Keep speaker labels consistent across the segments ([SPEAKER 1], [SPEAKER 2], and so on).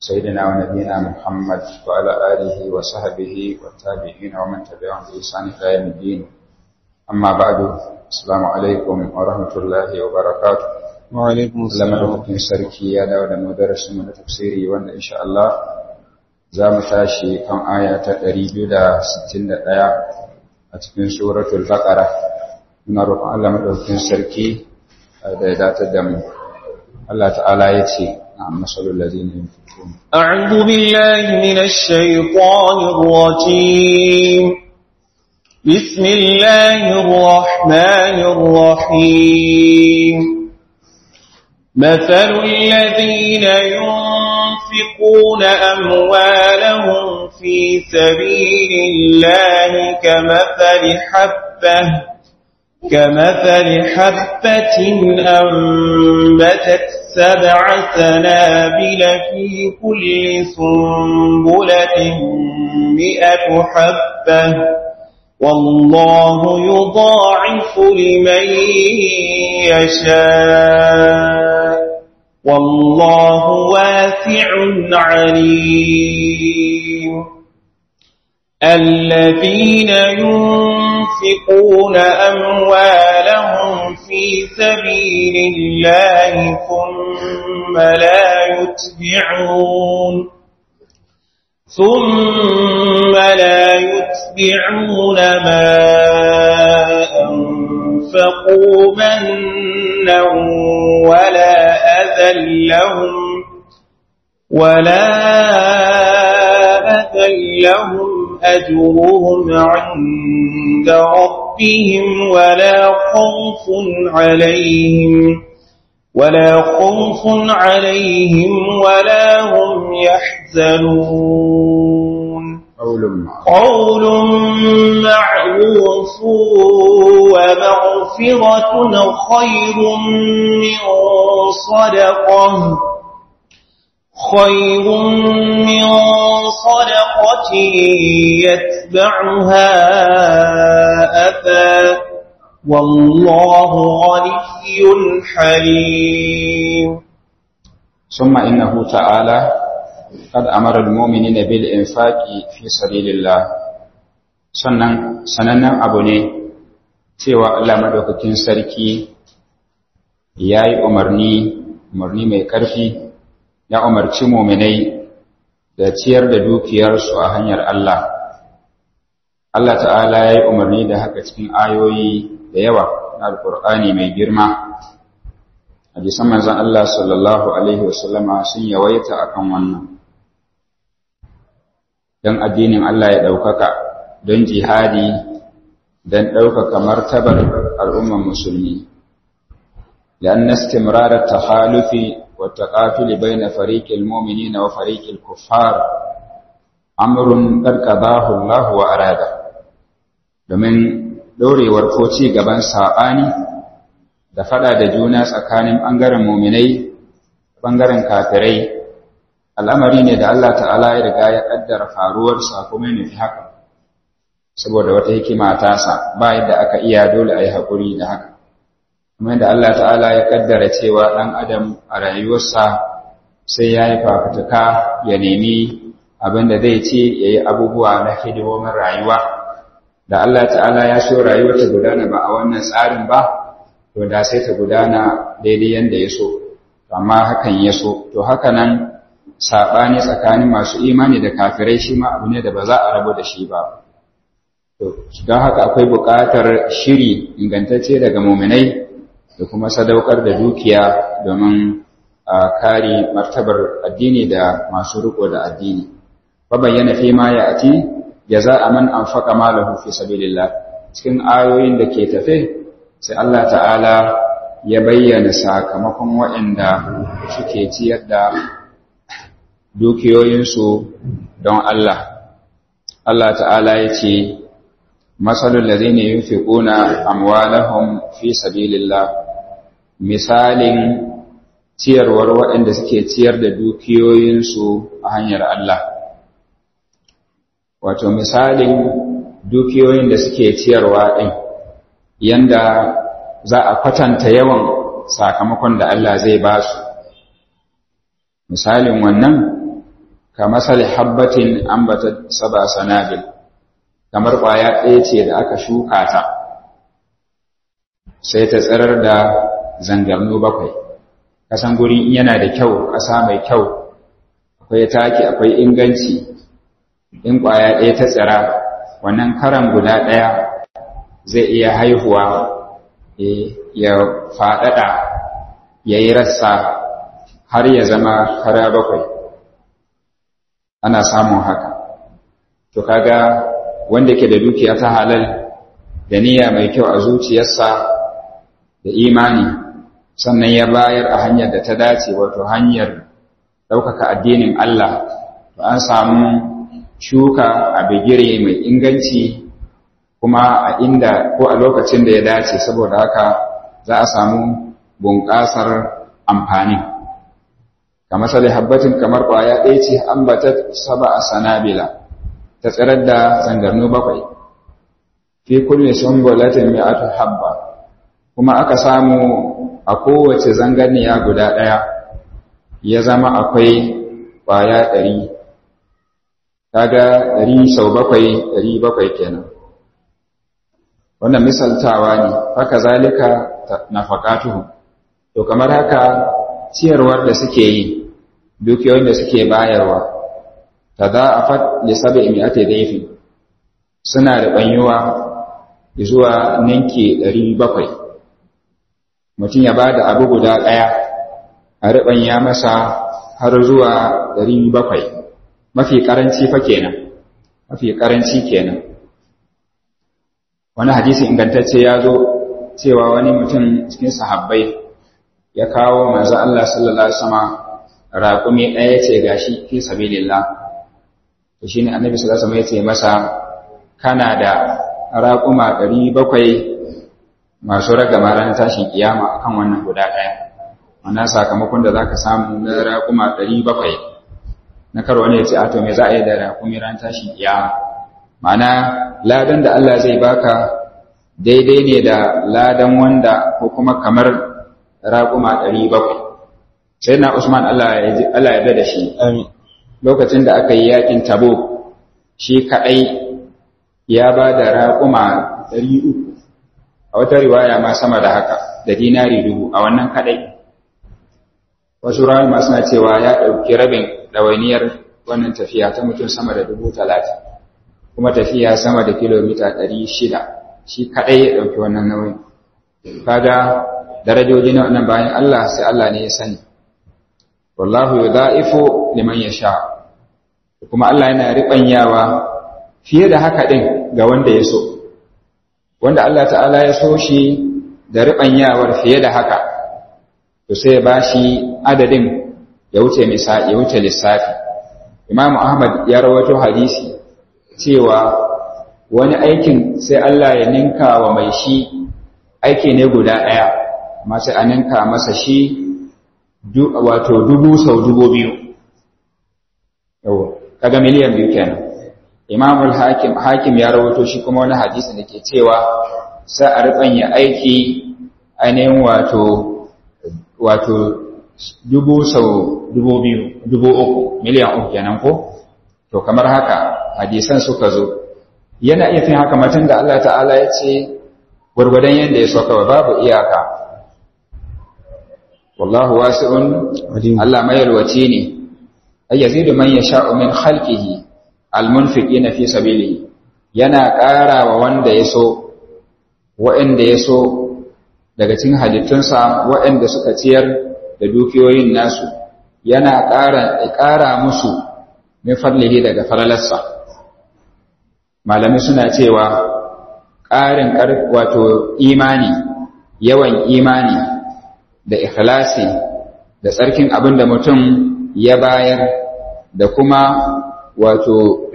[SPEAKER 1] سيدنا ونبينا محمد وعلى آله وصحبه والتابعين ومن تبعهم بإحسان إلى يوم الدين أما بعد السلام عليكم ورحمة الله وبركاته
[SPEAKER 2] وعليكم
[SPEAKER 1] Allah
[SPEAKER 2] السلام
[SPEAKER 1] madaukakin sarki ya dawo da mu darasin mu na tafsiri wanda insha Allah za mu tashi kan aya ta 261 a cikin suratul baqara muna roƙon Allah madaukakin sarki da ya datar da mu Allah ta'ala ya ce na'am masalul ladina yunfiqun
[SPEAKER 2] أعوذ بالله من الشيطان الرجيم بسم الله الرحمن الرحيم مثل الذين ينفقون أموالهم في سبيل الله كمثل حبة كمثل حبة أنبتت سبع سنابل في كل سنبلة مئة حبة والله يضاعف لمن يشاء والله واسع عليم الذين ينفقون أموالهم في سبيل الله ثم لا يتبعون ثم لا يتبعون ما أنفقوا منا ولا أذى لهم ولا أذى لهم أجرهم عند ربهم ولا خوف عليهم ولا خوف عليهم ولا هم يحزنون
[SPEAKER 1] قول معروف
[SPEAKER 2] قول معروف ومغفرة خير من صدقة خير من صدقة يتبعها أذى والله غني حليم
[SPEAKER 1] ثم إنه تعالى قد أمر المؤمنين بالإنفاق في سبيل الله sannan sanannen abu ne cewa Allah madaukakin sarki ya yi umarni umarni mai ƙarfi ya umarci muminai da ciyar da dukiyarsu a hanyar Allah Allah ta'ala ya yi umarni da haka cikin ayoyi da yawa na alkur'ani mai girma hadisan manzon Allah sallallahu alaihi wasallama sun yawaita akan wannan don addinin Allah ya ɗaukaka don jihadi don ɗaukaka martabar al'umman musulmi لأن استمرار التخالف والتقاتل بين فريق المؤمنين وفريق الكفار أمر قد قضاه الله وأراده domin ɗorewar ko ci gaban saɓani da faɗa da juna tsakanin ɓangaren muminai ɓangaren kafirai al'amari ne da Allah ta'ala ya riga ya ƙaddara faruwarsa kuma ya nufi haka saboda wata hikima tasa ba yadda aka iya dole a yi haƙuri da haka kuma yadda Allah ta'ala ya ƙaddara cewa ɗan adam a rayuwarsa sai ya yi fafutuka ya nemi abin da zai ce ya yi abubuwa na hidimomin rayuwa da Allah ta'ala ya so rayuwar ta gudana ba a wannan tsarin ba to da sai ta gudana daidai yanda ya so amma hakan ya so to haka nan saɓani tsakanin masu imani da kafirai shi ma abu ne da ba za a rabu da shi ba to don haka akwai buƙatar shiri ingantacce daga muminai da kuma sadaukar da dukiya domin a kare martabar addini da masu riko da addini fa bayyana fi ma ya ati jaza'a man anfaqa malahu fi sabilillah cikin ayoyin da ke tafe sai Allah ta'ala ya bayyana sakamakon waɗanda suke ciyar da dukiyoyinsu don Allah Allah ta'ala ya ce masalul ladhina yunfiquna amwalahum fi sabilillah misalin ciyarwar waɗanda suke ciyar da dukiyoyinsu a hanyar Allah wato misalin dukiyoyin da suke ciyarwa ɗin yanda za a kwatanta yawan sakamakon da Allah zai ba su misalin wannan ka masali habbatin ambata saba sanabil kamar ƙwaya ɗaya ce da aka shuka ta sai ta tsirar da zangarnu bakwai kasan guri yana da kyau ƙasa mai kyau akwai taki akwai inganci in ƙwaya ɗaya ta tsira wannan karan guda ɗaya zai iya haihuwa ya faɗaɗa ya yi rassa har ya zama kara bakwai ana samun haka to kaga wanda ke da dukiya ta halal da niyya mai kyau a zuciyarsa da imani sannan ya bayar a hanyar da ta dace wato hanyar ɗaukaka addinin Allah to an samu shuka a bigire mai inganci kuma a inda ko a lokacin da ya dace saboda haka za a samu bunƙasar amfani kamar sai habbatin kamar ƙwaya ɗaya ce ambatat saba a sanabila ta tsirar da zangarnu bakwai fi kulle sumbulatin mi'atu habba kuma aka samu a kowace zangarniya guda ɗaya ya zama akwai ƙwaya ɗari kaga ɗari sau bakwai ɗari bakwai kenan wannan misaltawa ne haka zalika nafaqatuhu to kamar haka ciyarwar da suke yi dukiyoyin da suke bayarwa tada'afat li sab'i mi'ati dayfin suna da banyuwa zuwa ninki 700 mutum ya bada abu guda daya a ribanya masa har zuwa 700 mafi karanci fa kenan mafi karanci kenan wani hadisi ingantacce ya zo cewa wani mutum cikin sahabbai ya kawo manzo Allah sallallahu alaihi wasallam raƙumi ɗaya ce gashi fi sabilillah to shine annabi sallallahu alaihi wasallam ya ce masa kana da raƙuma 700 masu ragama ranar tashin kiyama akan wannan guda ɗaya wannan sakamakon da zaka samu na raƙuma 700 na karo ne ya ce a to me za a yi da raƙumi ranar tashin kiyama ma'ana ladan da Allah zai baka daidai ne da ladan wanda ko kuma kamar raƙuma ɗari bakwai sai na usman Allah ya da shi lokacin da aka yi yakin tabo shi kaɗai ya ba da raƙuma ɗari uku a wata riwaya ma sama da haka da dinari dubu a wannan kaɗai wasu rawar masu na cewa ya ɗauki rabin ɗawainiyar wannan tafiya ta mutum sama da dubu talatin kuma tafiya sama da kilomita ɗari shida shi kaɗai ya ɗauki wannan nauyin kaga darajoji na wannan bayan Allah sai Allah ne ya sani wallahu yudha'ifu liman yasha kuma Allah yana ribanyawa fiye da haka din ga wanda ya so wanda Allah ta'ala ya so shi da ribanyawar fiye da haka to sai ya bashi adadin ya wuce misali ya wuce lissafi Imam Ahmad ya rawaito hadisi cewa wani aikin sai Allah ya ninka wa mai shi aiki ne guda ɗaya amma sai a ninka masa shi wato dubu sau dubu biyu yau kaga miliyan biyu kenan imamul hakim hakim ya rawato shi kuma wani hadisi da ke cewa sai a rubanya aiki ainihin wato wato dubu sau dubu biyu dubu uku miliyan uku kenan ko to kamar haka hadisan suka zo yana iya fin haka matan da Allah ta'ala ya ce gwargwadon yadda ya so kawai babu iyaka wallahu wasi'un Allah mai yalwace ne ay yazidu man yasha'u min khalqihi almunfiqina fi sabilihi yana ƙara wa wanda ya so wa'anda ya so daga cikin halittunsa wa'anda suka ciyar da dukiyoyin nasu yana ƙara ƙara musu min fadlihi daga falalarsa malamai suna cewa ƙarin wato imani yawan imani da ikhlasi da tsarkin abin da mutum ya bayar da kuma wato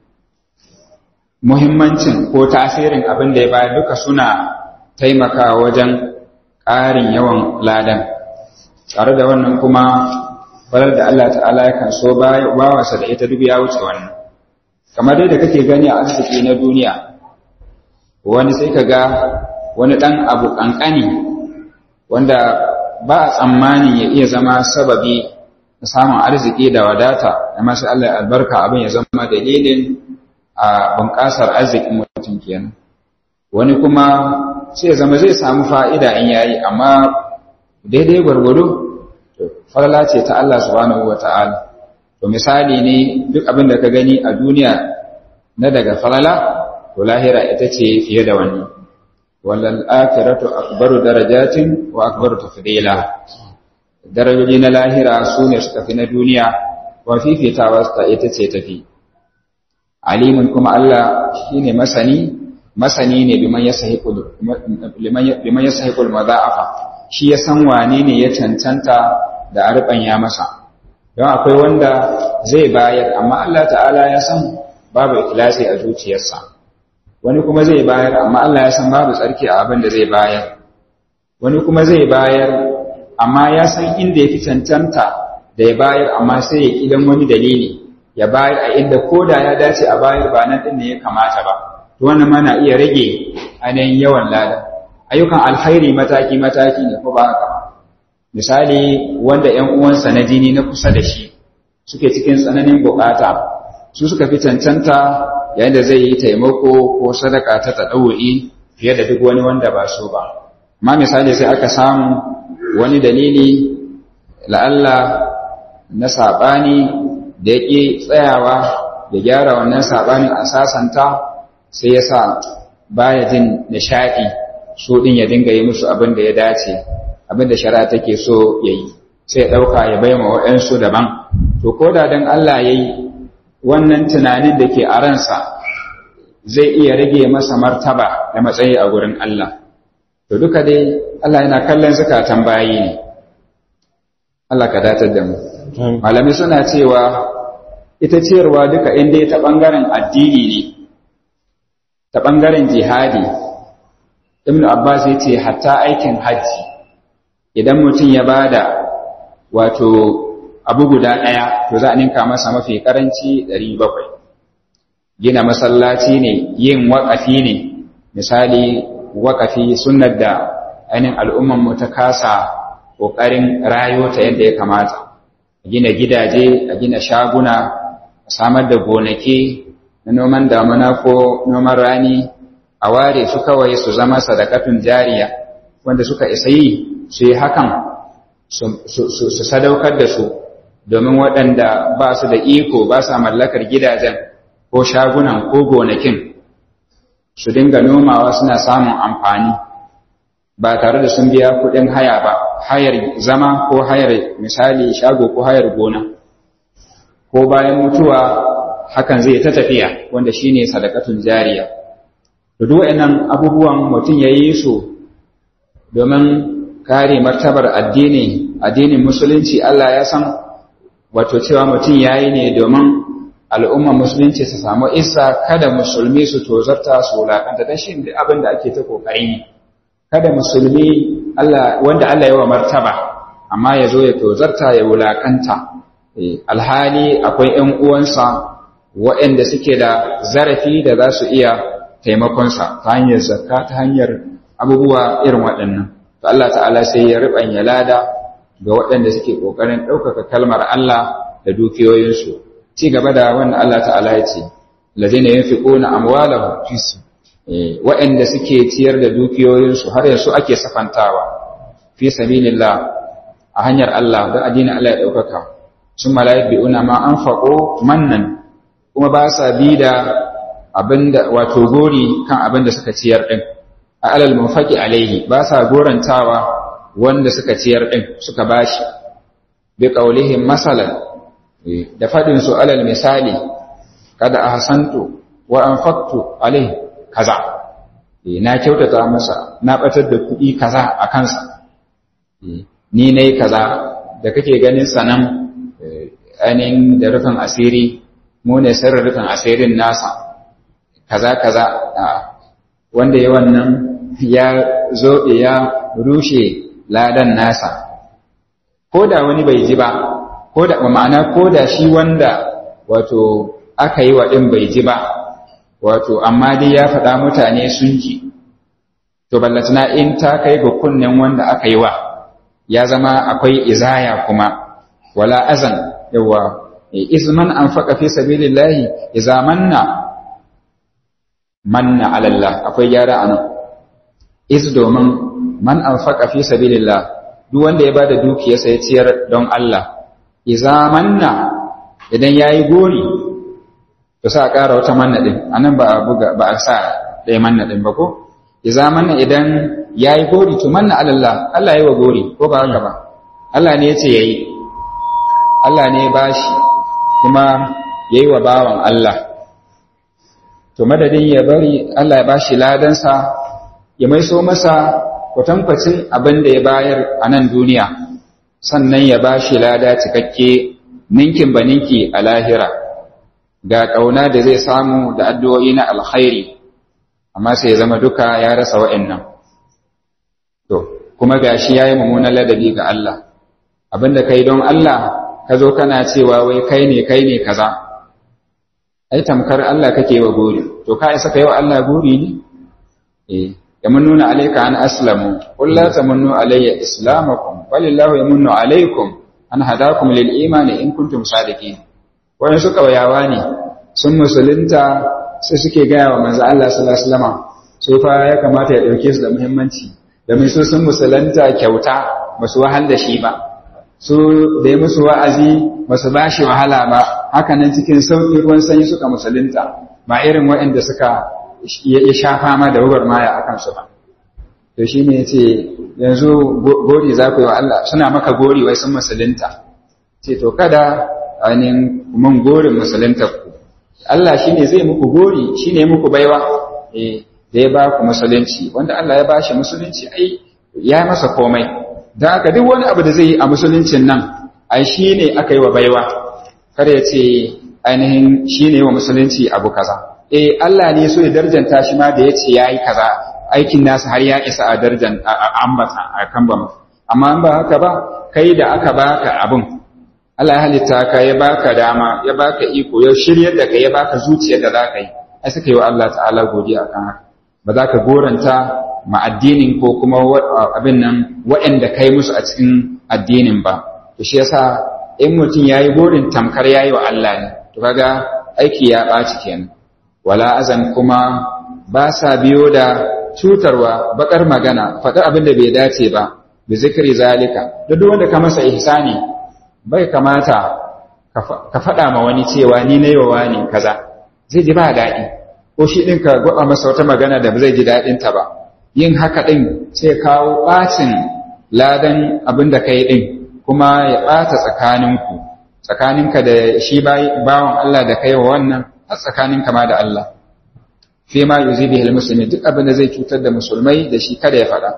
[SPEAKER 1] muhimmancin ko tasirin abin da ya bayar duka suna taimakawa wajen ƙarin yawan ladan tare da wannan kuma falar da Allah ta'ala yakan so bawansa da ita duk ya wuce wannan kamar dai da kake gani a arziki na duniya wani sai ka ga wani ɗan abu ƙanƙani wanda ba a tsammanin ya iya zama sababi samun arziki da wadata da masu Allah albarka abin ya zama dalilin a bunƙasar arzikin mutum kenan wani kuma sai zama zai samu fa'ida in yayi amma daidai gwargwado falala ce ta Allah subhanahu wa ta'ala to misali ne duk abin da ka gani a duniya na daga falala to lahira ita ce fiye da wani wallal akhiratu akbaru darajatin wa akbaru tafdila darajoji na lahira su ne suka fi na duniya wa fifitawa ta ita ce tafi alimin kuma Allah shine masani masani ne biman yasahiqul biman yasahiqul madha'afa shi ya san wane ne ya cancanta da arban ya masa don akwai wanda zai bayar amma Allah ta'ala ya san babu ikhlasi a zuciyarsa wani kuma zai bayar amma Allah ya san babu tsarki a abin da zai bayar wani kuma zai bayar amma ya san inda ya fi cancanta da ya bayar amma sai ya idan wani dalili ya bayar a inda ko da ya dace a bayar ba nan ɗin ne ya kamata ba to wannan ma na iya rage ainihin yawan lada ayyukan alkhairi mataki mataki ne ko ba haka misali wanda ƴan uwansa na jini na kusa da shi suke cikin tsananin bukata su suka fi cancanta yayin da zai yi taimako ko sadaka ta tadawu'i fiye da duk wani wanda ba so ba amma misali sai aka samu wani dalili la'alla na saɓani da yake tsayawa da gyara wannan saɓanin a sasanta sai ya sa baya jin nishaɗi so ɗin ya dinga yi musu abin da ya dace abin da shari'a take so ya yi sai ya ɗauka ya bai ma waɗansu daban to ko da don Allah ya yi wannan tunanin da ke a ransa zai iya rage masa martaba da matsayi a gurin Allah to duka dai Allah yana kallon zukatan bayi ne Allah ka datar da mu malami suna cewa ita ciyarwa duka inda ta bangaren addini ne ta bangaren jihadi ibnu abbas ya ce hatta aikin hajji idan mutum ya bada wato abu guda ɗaya to za a ninka masa mafi karanci 700 gina masallaci ne yin waƙafi ne misali waƙafi sunnar da ainihin al'ummanmu ta kasa ƙoƙarin rayo ta yadda ya kamata a gina gidaje a gina shaguna a samar da gonaki na noman damuna ko noman rani a ware su kawai su zama sadakatun jariya wanda suka isa yi su yi hakan su sadaukar da su domin waɗanda ba su da iko ba sa mallakar gidajen ko shagunan ko gonakin su dinga nomawa suna samun amfani ba tare da sun biya kuɗin haya ba hayar zama ko hayar misali shago ko hayar gona ko bayan mutuwa hakan zai ta tafiya wanda shine sadakatun jariya da duk waɗannan abubuwan mutum ya yi su domin kare martabar addini addinin musulunci Allah ya san wato cewa mutum ya yi ne domin al'umma musulunci su samu isa kada musulmi su tozarta su wulaƙanta don shi abin da ake ta ƙoƙari ne kada musulmi wanda Allah ya wa martaba amma ya zo ya tozarta ya wulaƙanta alhali akwai ‘yan uwansa waɗanda suke da zarafi da za su iya taimakonsa ta hanyar zakka ta hanyar abubuwa irin waɗannan to Allah ta'ala sai ya riɓanya lada ga waɗanda suke ƙoƙarin ɗaukaka kalmar Allah da dukiyoyinsu ci gaba da wannan Allah ta'ala ya ce lazina yunfiquna amwalahum waɗanda suke ciyar da dukiyoyinsu har yanzu ake safantawa fi sabilillah a hanyar Allah don addinin Allah ya ɗaukaka sun malayi bi'una ma an faƙo mannan kuma ba sa bi da abinda wato gori kan abin da suka ciyar ɗin a alal munfaqi alaihi ba sa gorantawa wanda suka ciyar ɗin suka bashi bi qaulihim masalan da faɗin su alal misali kada ahsantu wa anfaqtu alaihi kaza na kyautata masa na batar da kuɗi kaza a kansa ni nayi kaza da kake ganin sanan ainihin da rufin asiri mu ne sirrin rufin asirin nasa kaza kaza wanda ya wannan ya zo ya rushe ladan nasa ko da wani bai ji ba ko da ma'ana ko da shi wanda wato aka yi wa ɗin bai ji ba wato amma dai ya faɗa mutane sun ji to ballatana in ta kai ga kunnen wanda aka yi wa ya zama akwai izaya kuma wala azan yawa izman anfaqa fi sabilillahi idza manna manna ala Allah akwai gyara anan iz domin man anfaqa fi sabilillah duk wanda ya bada dukiyarsa ya ciyar don Allah idza manna idan yayi gori to sai a ƙara wata manna din anan ba a buga ba a sa ɗaya manna din ba ko idza manna idan yayi gori to manna ala Allah Allah yayi wa gori ko ba haka ba Allah ne yace yayi Allah ne ya bashi kuma yayi wa bawan Allah to madadin ya bari Allah ya bashi ladansa ya maiso masa kwatankwacin abin da ya bayar a nan duniya sannan ya bashi lada cikakke ninkin ba ninki a lahira ga ƙauna da zai samu da addu'o'i na alkhairi amma sai ya zama duka ya rasa wa'annan to kuma gashi yayi mummunan ladabi ga Allah abinda kai don Allah ka zo kana cewa wai kai ne kai ne kaza ai tamkar Allah kake wa gori to ka isa kai wa Allah gori ne eh yamununa alayka an aslamu qul la tamunnu alayya islamakum walillahu yamunnu alaykum an hadakum lil imani in kuntum sadiqin wani suka wayawa ne sun musulunta sai suke gaya wa manzo Allah sallallahu alaihi wasallam so fa ya kamata ya dauke su da muhimmanci da mai so sun musulunta kyauta ba su wahal da shi ba su da ya musu wa'azi ba su ba shi wahala ba haka nan cikin sauƙi ruwan sanyi suka musulunta ba irin waɗanda suka ya sha fama da wubar maya a kansu ba to shi ne ya ce yanzu gori za ku yi wa Allah suna maka gori wai sun musulunta ce to kada ainihin mun gorin musulunta ku Allah shi ne zai muku gori shi ne muku baiwa da ya ba ku musulunci wanda Allah ya ba shi musulunci ai ya masa komai da haka duk wani abu da zai yi a musuluncin nan ai shi ne aka yi wa baiwa kar ya ce ainihin shi ne wa musulunci abu kaza eh Allah ne so ya darjanta shi ma da ya ce ya yi kaza aikin nasa har ya isa a darjan a ambata a kan ba amma ba haka ba kai da aka baka abin Allah ya halitta ka ya baka dama ya baka iko ya shiryar da kai ya baka zuciya da za ka yi ai suka yi wa Allah ta'ala godiya akan haka ba za ka goranta ma addinin ko kuma abin nan waɗanda kai musu a cikin addinin ba to shi yasa in mutum yayi gorin tamkar yayi wa Allah ne to kaga aiki ya ɓaci kenan wala azan kuma ba sa biyo da cutarwa bakar magana faɗi abin da bai dace ba bi zikri zalika duk wanda ka masa ihsani bai kamata ka faɗa ma wani cewa ni na yawa ne kaza zai ji ba daɗi ko shi ɗin ka gwaba masa wata magana da ba zai ji daɗinta ba yin haka ɗin sai kawo ɓacin ladan abin da ka yi ɗin kuma ya ɓata tsakaninku tsakaninka da shi bawan Allah da kai wa wannan har tsakaninka ma da Allah fi ma yuzi bihil musulmi duk abin da zai cutar da musulmai da shi kada ya faɗa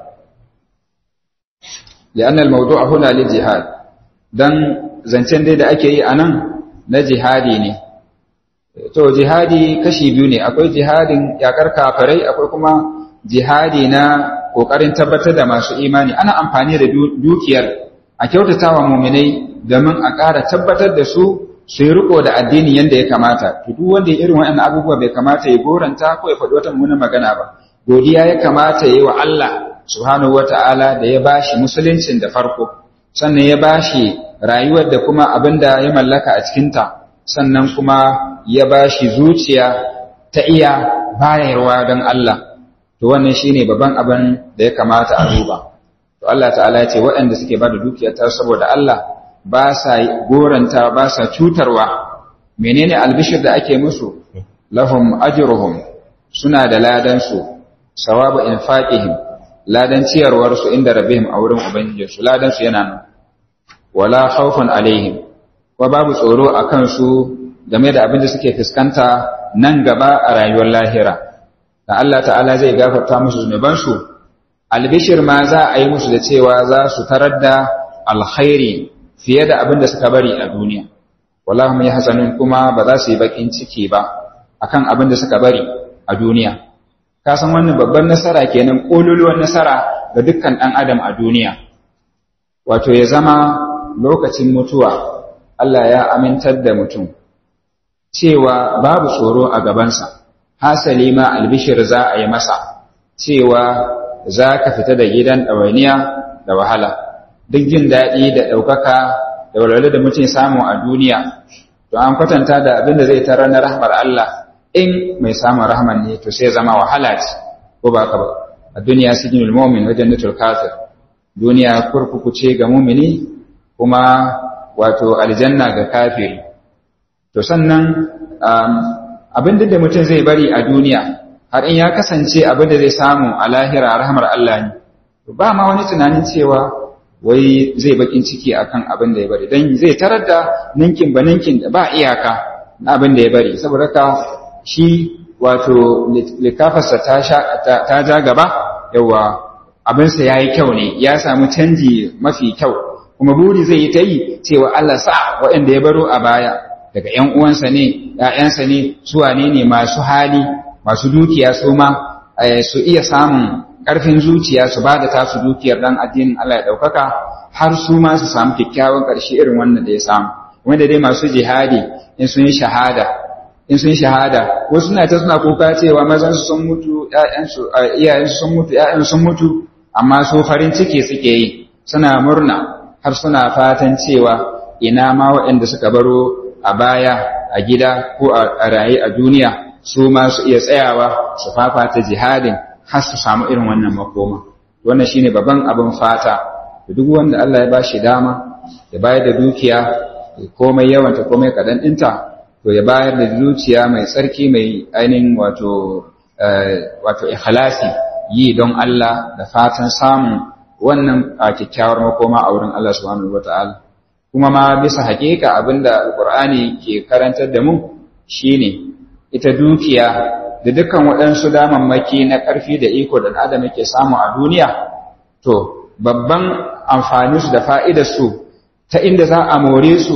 [SPEAKER 1] لأن الموضوع هنا للجهاد dan zancen dai da ake yi a nan na jihadi ne to jihadi kashi biyu ne akwai jihadin yakar kafirai akwai kuma jihadi na kokarin tabbatar da masu imani ana amfani da dukiyar a kyautatawa muminai domin a ƙara tabbatar da su su yi riko da addini yadda ya kamata to duk wanda ya irin waɗannan abubuwa bai kamata ya goranta ko ya faɗi wata mummunan magana ba godiya ya kamata ya yi wa Allah subhanahu wata'ala da ya bashi musuluncin da farko sannan ya bashi rayuwar da kuma abin da ya mallaka a cikinta sannan kuma ya bashi zuciya ta iya bayarwa don Allah to wannan shine babban abin da ya kamata a duba to Allah ta'ala ya ce waɗanda suke bada dukiya ta saboda Allah ba sa goranta ba sa cutarwa menene albishir da ake musu lahum ajruhum suna da ladan su sawabu infaqihim ladan ciyarwar su inda rabbihim a wurin ubangijinsu ladan su yana nan wala khawfun alaihim wa babu tsoro akan su game da abin da suke fuskanta nan gaba a rayuwar lahira da Allah ta'ala zai gafarta musu zunuban su albishir ma za a yi musu da cewa za su tarar da alkhairi fiye da abin da suka bari a duniya wallahu mai hasanun kuma ba za su yi bakin ciki ba akan abin da suka bari a duniya ka san wannan babban nasara kenan kololuwar nasara ga dukkan ɗan adam a duniya wato ya zama lokacin mutuwa Allah ya amintar da mutum cewa babu tsoro a gabansa hasali ma albishir za a yi masa cewa za ka fita da gidan ɗawainiya da wahala duk jin daɗi da ɗaukaka da walwala da mutum samu a duniya to an kwatanta da abin da zai tarar na rahmar Allah in mai samun rahman ne to sai zama wahala ce ko ba ka ba a duniya sijinul mu'min wajen nutul kafir duniya kurkuku ce ga mumini kuma wato aljanna ga kafiri to sannan abin da mutum zai bari a duniya har in ya kasance abin da zai samu a lahira rahmar Allah ne ba ma wani tunanin cewa wai zai bakin ciki akan abin da ya bari dan zai tarar da ninkin ba ninkin da ba iyaka na abin da ya bari saboda ka shi wato likafarsa ta ta ja gaba yawa abinsa ya yi kyau ne ya samu canji mafi kyau kuma buri zai yi ta yi cewa Allah sa waɗanda ya baro a baya daga ‘yan uwansa ne ‘ya'yansa ne su wane ne masu hali masu dukiya su ma su iya samun ƙarfin zuciya su ba da tasu dukiyar dan addinin Allah ya ɗaukaka har su ma su samu kyakkyawan ƙarshe irin wannan da ya samu wanda dai masu jihadi in sun yi shahada in sun shahada wasu suna ta suna kuka cewa mazan su sun mutu ƴaƴansu iyayensu sun mutu ƴaƴansu sun mutu amma su farin ciki suke yi suna murna har suna fatan cewa ina ma waɗanda suka baro a baya a gida ko a raye a duniya su ma su iya tsayawa su fafata jihadin har su samu irin wannan makoma wannan shine babban abin fata duk wanda Allah ya bashi dama ya bayar da dukiya komai yawanta komai kaɗan ɗinta to ya bayar da zuciya mai tsarki mai ainihin wato wato ikhlasi yi don Allah da fatan samun wannan a kyakkyawar makoma a wurin Allah subhanahu wataala kuma ma bisa haƙiƙa abinda alqur'ani ke karantar da mu shine ita dukiya da dukkan waɗansu damammaki na ƙarfi da iko da adam yake samu a duniya to babban amfaninsu da fa'idarsu ta inda za a more su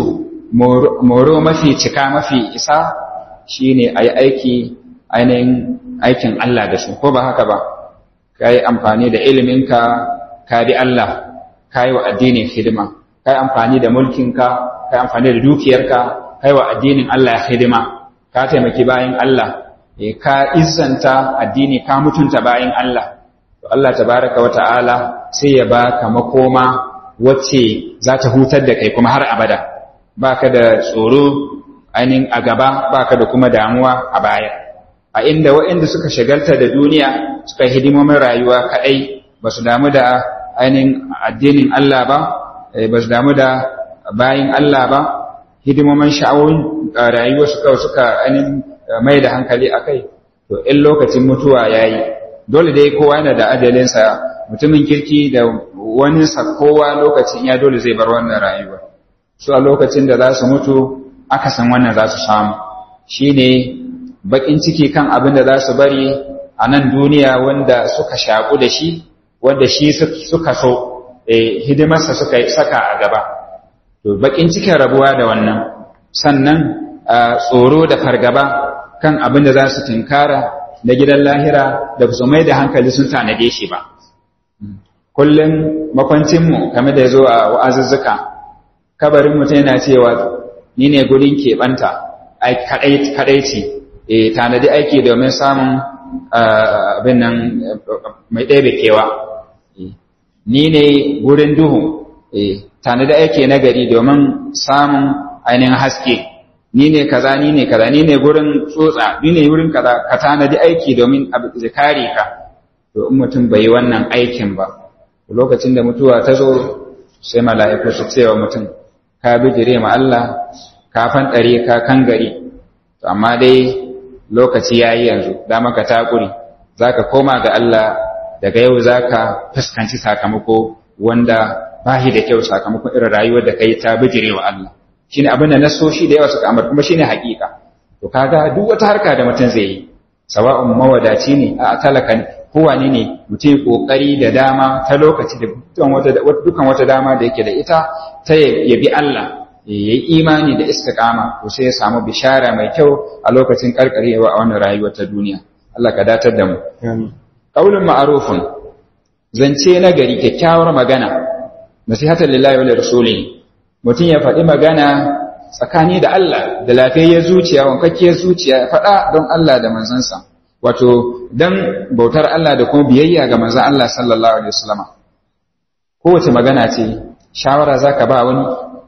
[SPEAKER 1] moro mafi cika mafi isa shine a yi aiki ainihin aikin Allah da su ko ba haka ba ka yi amfani da iliminka ka bi Allah ka yi wa addinin hidima ka yi amfani da mulkinka ka yi amfani da dukiyarka ka yi wa addinin Allah hidima ka taimaki bayan Allah ka izanta addini ka mutunta bayan Allah to Allah tabaraka wa ta'ala sai ya baka makoma wacce za ta hutar da kai kuma har abada baka da tsoro ainihin a gaba baka da kuma damuwa a baya a inda waɗanda suka shagalta da duniya suka yi hidimomin rayuwa kaɗai ba su damu da ainihin addinin Allah ba ba su damu da bayin Allah ba hidimomin sha'awun rayuwa suka suka ainihin mai da hankali a kai to in lokacin mutuwa ya yi dole dai kowa yana da ajalinsa mutumin kirki da wani kowa lokacin ya dole zai bar wannan rayuwa su a lokacin da za su mutu aka san wannan za su samu shi ne baƙin ciki kan abin da za su bari a nan duniya wanda suka shaƙu da shi wanda shi suka so hidimarsa suka saka a gaba to baƙin cikin rabuwa da wannan sannan tsoro da fargaba kan abin da za su tinkara na gidan lahira da su mai da hankali sun tanade shi ba kullum makwancinmu kamar da ya zo a wa'azuzzuka kabarin mutum yana cewa ni ne gurin keɓanta kaɗaici e tanadi aiki domin samun abin nan mai ɗebe kewa ni ne gurin duhu e tanadi aiki na gari domin samun ainihin haske ni ne kaza ni ne kaza ni ne gurin tsotsa ni ne wurin kaza ka tanadi aiki domin abu kare ka to in mutum bai yi wannan aikin ba lokacin da mutuwa ta zo sai mala'iku su cewa mutum ka bijire ma Allah ka fanɗare ka kan gari to amma dai lokaci yayi yanzu da maka takuri zaka koma ga Allah daga yau zaka fuskanci sakamako wanda bahi da kyau sakamakon irin rayuwar da kai ta bijire wa Allah shine abin da nasoshi da yawa suka amar kuma shine hakika to kaga duk wata harka da mutum zai yi sawa'un mawadaci ne a talaka ne kowane ne mutum kokari da dama ta lokaci da dukkan wata dama da yake da ita ta ya bi Allah ya yi imani da istiqama to sai ya samu bishara mai kyau a lokacin karkarewa a wannan rayuwar ta duniya Allah ka datar da mu qaulun ma'rufun zance na gari kyakkyawar magana nasihatan lillahi wa rasulihi mutum ya faɗi magana tsakani da Allah da lafiyayyar zuciya wankakkiyar zuciya ya faɗa don Allah da manzansa wato don bautar Allah da kuma biyayya ga manzan Allah sallallahu alaihi wasallama kowace magana ce shawara zaka ba wani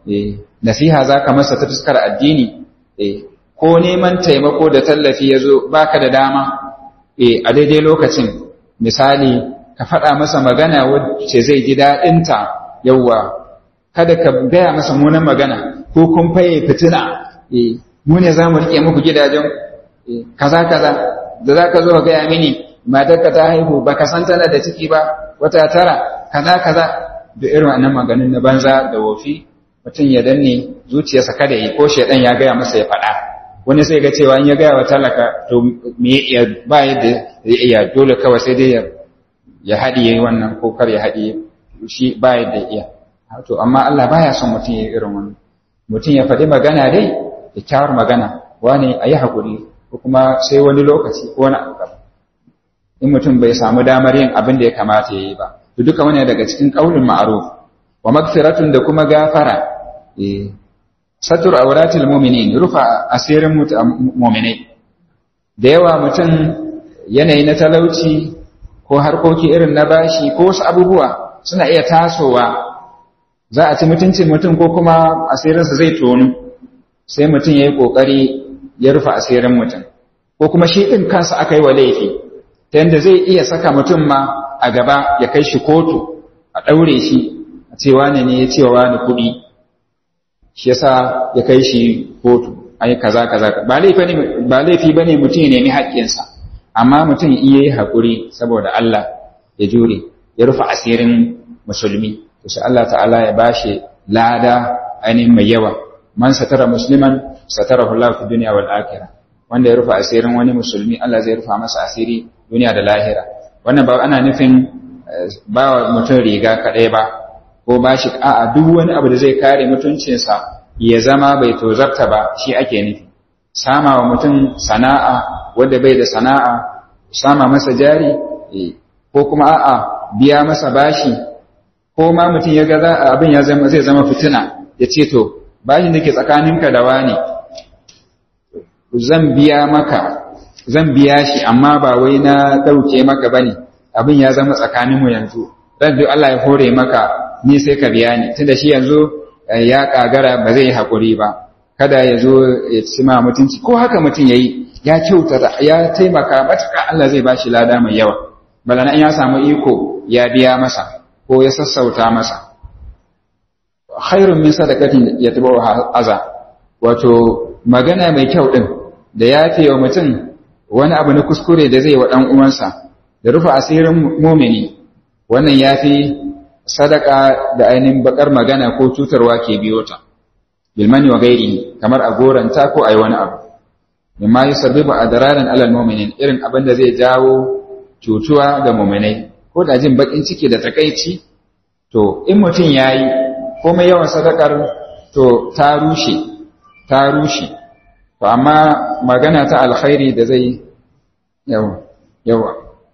[SPEAKER 1] eh nasiha zaka masa ta fuskar addini eh ko neman taimako da tallafi yazo baka da dama eh a daidai lokacin misali ka faɗa masa magana wacce zai ji daɗinta yawwa kada ka gaya masa munan magana ko kun faye fitina eh mu ne za mu rike muku gidajen kaza kaza da za ka zo ka gaya mini matarka ta haihu ba ka san tana da ciki ba wata tara kaza kaza da irin wannan maganin na banza da wofi mutum ya danne zuciyarsa kada yi ko shaidan ya gaya masa ya faɗa wani sai ga cewa in ya gaya wa talaka to me ya ba yadda ya iya dole kawai sai dai ya haɗiye wannan ko kar ya haɗiye shi ba yadda iya to amma Allah baya son mutum ya irin wannan mutum ya faɗi magana dai kyakkyawar magana wani a yi haƙuri ko kuma sai wani lokaci ko wani abu in mutum bai samu damar yin abin da ya kamata ya yi ba to duka wani daga cikin ƙaunin ma'aruf wa magfiratun da kuma gafara eh satur auratul mu'minin rufa asirin mu'minai da yawa mutum yanayi na talauci ko harkoki irin na bashi ko wasu abubuwa suna iya tasowa za a ci mutuncin mutum ko kuma asirinsa zai tonu sai mutum ya yi ƙoƙari ya rufe asirin mutum ko kuma shi ɗin kansa aka yi wa laifi ta yadda zai iya saka mutum ma a gaba ya kai shi kotu a ɗaure shi a cewa ne ne ya cewa wani kuɗi shi yasa ya kai shi kotu ai kaza kaza ba laifi ne ba laifi bane mutum ya nemi haƙƙinsa amma mutum iya yi haƙuri saboda Allah ya jure ya rufe asirin musulmi to sai Allah ta'ala ya bashi lada ainihin mai yawa man satara musliman satarahu Allah fi dunya wal akhirah wanda ya rufe asirin wani musulmi Allah zai rufa masa asiri duniya da lahira wannan ba ana nufin ba mutum riga kadai ba ko ba shi a'a duk wani abu da zai kare mutuncinsa ya zama bai tozarta ba shi ake nufi sama wa mutum sana'a wanda bai da sana'a sama masa jari ko kuma a'a biya masa bashi ko ma mutum ya ga abin ya zama zai zama fitina ya ce to bashin da ke tsakaninka da wani zan biya maka zan biya shi amma ba wai na ɗauke maka bane abin ya zama tsakaninmu yanzu dan duk Allah ya hore maka ni sai ka biya ni tunda shi yanzu ya kagara ba zai yi hakuri ba kada ya zo ya ci ma mutunci ko haka mutum yayi ya kyauta ya taimaka matuƙa Allah zai bashi lada mai yawa balana ya samu iko ya biya masa ko ya sassauta masa khairun min sadaqatin yatba'u aza wato magana mai kyau din da yafe wa mutum wani abu na kuskure da zai wa dan uwansa da rufe asirin mumini wannan yafi sadaka da ainihin bakar magana ko cutarwa ke biyo ta bilmani wa gairi kamar a goranta ko a yi wani abu mimma yi sabibu a dararin alal mominin irin abin da zai jawo cutuwa ga mominai ko da jin bakin ciki da takaici to in mutum ya yi komai yawan sadakar to ta rushe ta rushe to amma magana ta alkhairi da zai yawa yawa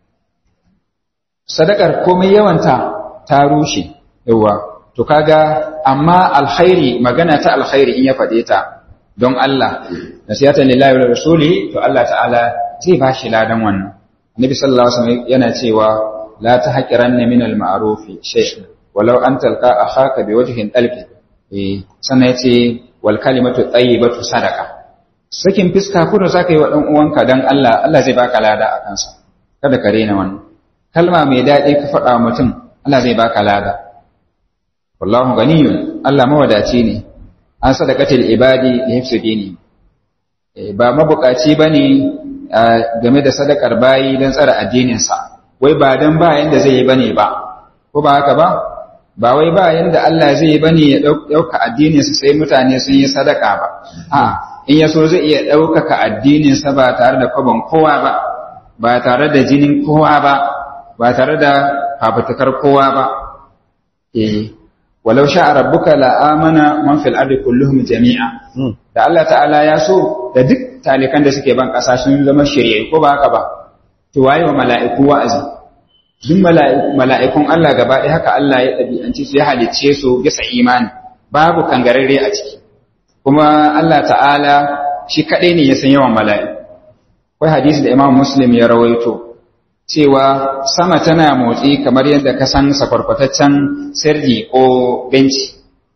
[SPEAKER 1] sadakar komai yawanta ta rushe yawa to kaga amma alkhairi magana ta alkhairi in ya faɗe ta don Allah nasihatan lillahi wa rasuli to Allah ta'ala zai ba shi ladan wannan Nabi sallallahu alaihi wasallam yana cewa la tahqiranna min al-ma'ruf shay'an walau an talqa akhaka biwajhin dalbi eh sannan yace wal kalimatu tayyibatu sadaqa sakin fiska kudu zaka yi wa dan uwanka dan Allah Allah zai baka lada a kansa kada ka rena wannan kalma mai daɗi ka faɗa mutum Allah zai baka lada wallahu ganiyun Allah mawadaci ne an sadaqatil ibadi li hifsi dini ba mabukaci bane game da sadakar bayi dan tsara addinin sa wai ba dan ba yanda zai yi bane ba ko ba haka ba ba wai ba yanda Allah zai yi bane ya dauka addinin sa sai mutane sun yi sadaka ba a in yaso zai iya daukaka addinin sa ba tare da kwabon kowa ba ba tare da jinin kowa ba ba tare da fafutukar kowa ba eh walau sha rabbuka la amana man fil ardi kulluhum jami'a da Allah ta'ala ya so da duk talikan da suke ban kasa sun zama shirye ko ba haka ba to waye wa mala'iku wa'azi duk mala'ikun Allah gaba ɗaya haka Allah ya ɗabi'anci su ya halicce su bisa imani babu kangararre a ciki kuma Allah ta'ala shi kaɗai ne ya san yawan mala'iku akwai hadisi da Imam Muslim ya rawaito cewa sama tana motsi kamar yadda ka san sakwarkwataccen sirri ko benci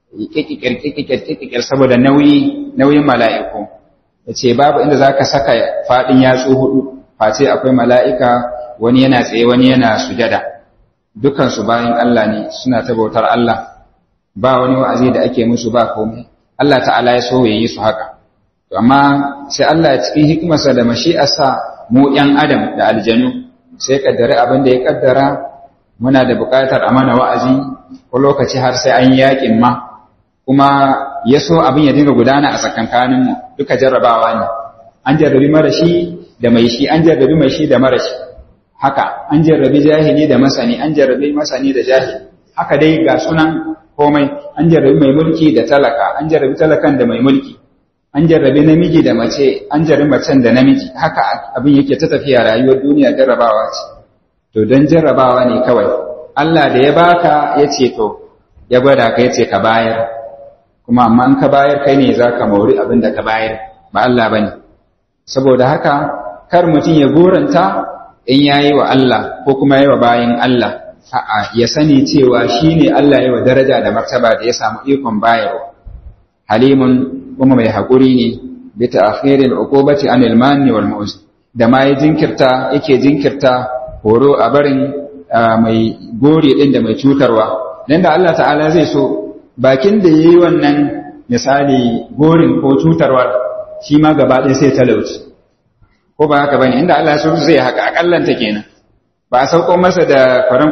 [SPEAKER 1] kikikir saboda nauyi nauyin mala'iku yace babu inda zaka saka fadin yatsu hudu face akwai mala'ika wani yana tsaye wani yana sujada dukan su bayan Allah ne suna ta bautar Allah ba wani wa'azi da ake musu ba komai Allah ta'ala ya so yayi su haka to amma sai Allah cikin hikimarsa da mashi'arsa mu ‘yan adam da aljanu sai kaddare abin da ya kaddara muna da buƙatar a mana wa'azi ko lokaci har sai an yaƙin ma kuma ya so abin ya dinga gudana a tsakankaninmu duka jarrabawa ne an jarrabi marashi da mai shi an jarrabi mai shi da marashi haka an jarrabi jahili da masani an jarrabi masani da jahili haka dai ga sunan komai an jarrabi mai mulki da talaka an jarrabi talakan da mai mulki an jarrabi namiji da mace an jarrabi macen da namiji haka abin yake ta tafiya rayuwar duniya jarrabawa ce to don jarrabawa ne kawai Allah da ya baka ya ce to ya gwada ka ya ce ka bayar kuma amma in ka bayar kai ne za ka mauri abin da ka bayar ba Allah ba ne saboda haka kar mutum ya goranta in ya yi wa Allah ko kuma ya yi wa bayan Allah a'a ya sani cewa shi ne Allah ya wa daraja da martaba da ya samu ikon bayarwa halimun kuma mai haƙuri ne bi ta'khiril uqubati anil manni wal mu'z da ma ya jinkirta yake jinkirta horo a barin mai gori din da mai cutarwa dan da Allah ta'ala zai so bakin da yayi wannan misali gorin ko cutarwa shi ma gaba ɗaya sai talauci ko ba haka bane inda Allah ya so zai haka akallanta kenan ba a sauko masa da faran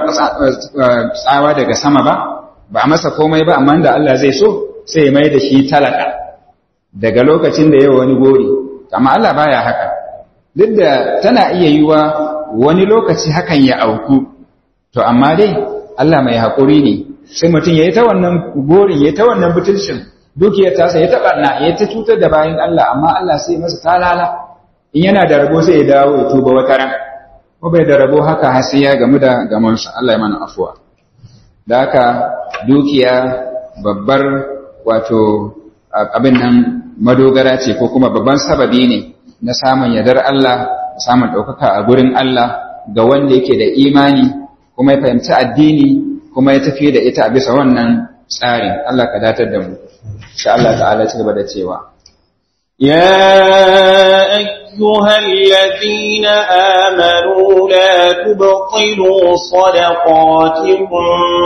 [SPEAKER 1] tsawa daga sama ba ba a masa komai ba amma da Allah zai so sai ya mai da shi talaka daga lokacin da yawa wani gori amma Allah baya haka duk da tana iya yiwa wani lokaci hakan ya auku to amma dai Allah mai haƙuri ne sai mutum ya yi ta wannan gorin ya yi ta wannan butulcin dukiyar tasa ya taɓa na ya ta cutar da bayan Allah amma Allah sai masa talala in yana da rabo sai ya dawo ya tuba wata ran ko bai da rabo haka har sai ya gamu da gamansa Allah ya mana afuwa da haka dukiya babbar wato abin nan madogara ce ko kuma babban sababi ne na samun yardar Allah samun ɗaukaka a gurin Allah ga wanda yake da imani kuma ya fahimci addini kuma ya tafi da ita a bisa wannan tsarin Allah ka datar da mu insha Allah ta'ala ci gaba da cewa
[SPEAKER 2] يا أيها الذين آمنوا لا تبطلوا صدقاتكم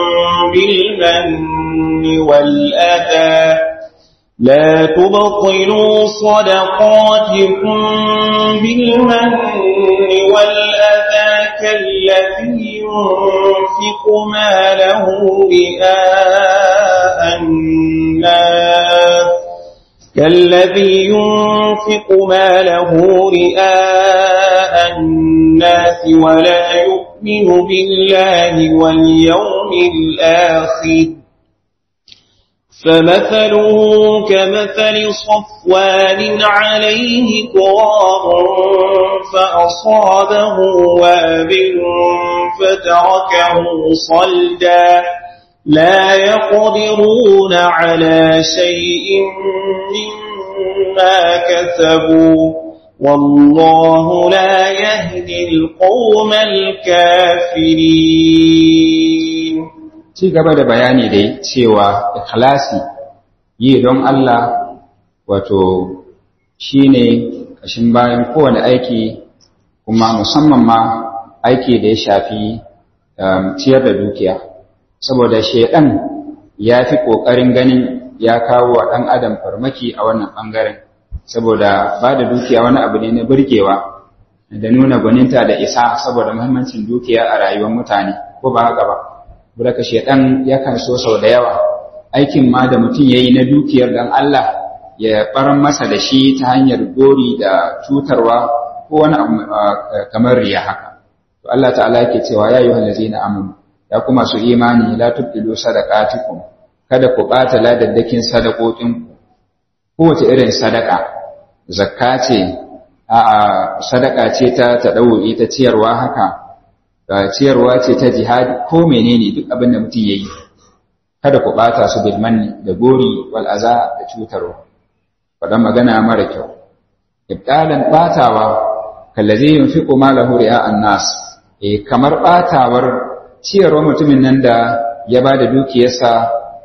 [SPEAKER 2] بالمن والأذى لا تبطلوا صدقاتكم بالمن والأذى كالذي ينفق ماله رئاء الناس كالذي ينفق ماله رئاء الناس ولا يؤمن بالله واليوم الآخر فمثله كمثل صفوان عليه تراب فأصابه وابل فتركه صلدا لا يقدرون على شيء مما كسبوا والله لا يهدي القوم الكافرين
[SPEAKER 1] ci gaba da bayani dai cewa ikhlasi yi don Allah wato shine kashin bayan kowane aiki kuma musamman ma aiki da ya shafi ciyar da dukiya saboda shedan ya fi ƙoƙarin ganin ya kawo wa ɗan adam farmaki a wannan ɓangaren saboda ba da dukiya wani abu ne na burgewa da nuna gwaninta da isa saboda muhimmancin dukiya a rayuwar mutane ko ba haka ba Buraka shedan yakan so sau da yawa aikin ma da mutum yayi na dukiyar dan Allah ya baran masa da shi ta hanyar gori da cutarwa ko wani abu kamar riya haka to Allah ta'ala yake cewa ya ayyuhal ladzina amanu ya kuma su imani la tubtilu sadaqatikum kada ku bata ladaddakin sadakokin kowace irin sadaka zakka ce a sadaka ce ta tadawi ta ciyarwa haka ciyarwa ce ta jihadi ko menene duk abin da mutum yayi kada ku bata su bil manni da gori wal aza da cutarwa fadan magana mara kyau ibtalan batawa kallazi yunfiqu malahu ri'a an-nas eh kamar batawar ciyarwa mutumin nan da ya bada dukiyarsa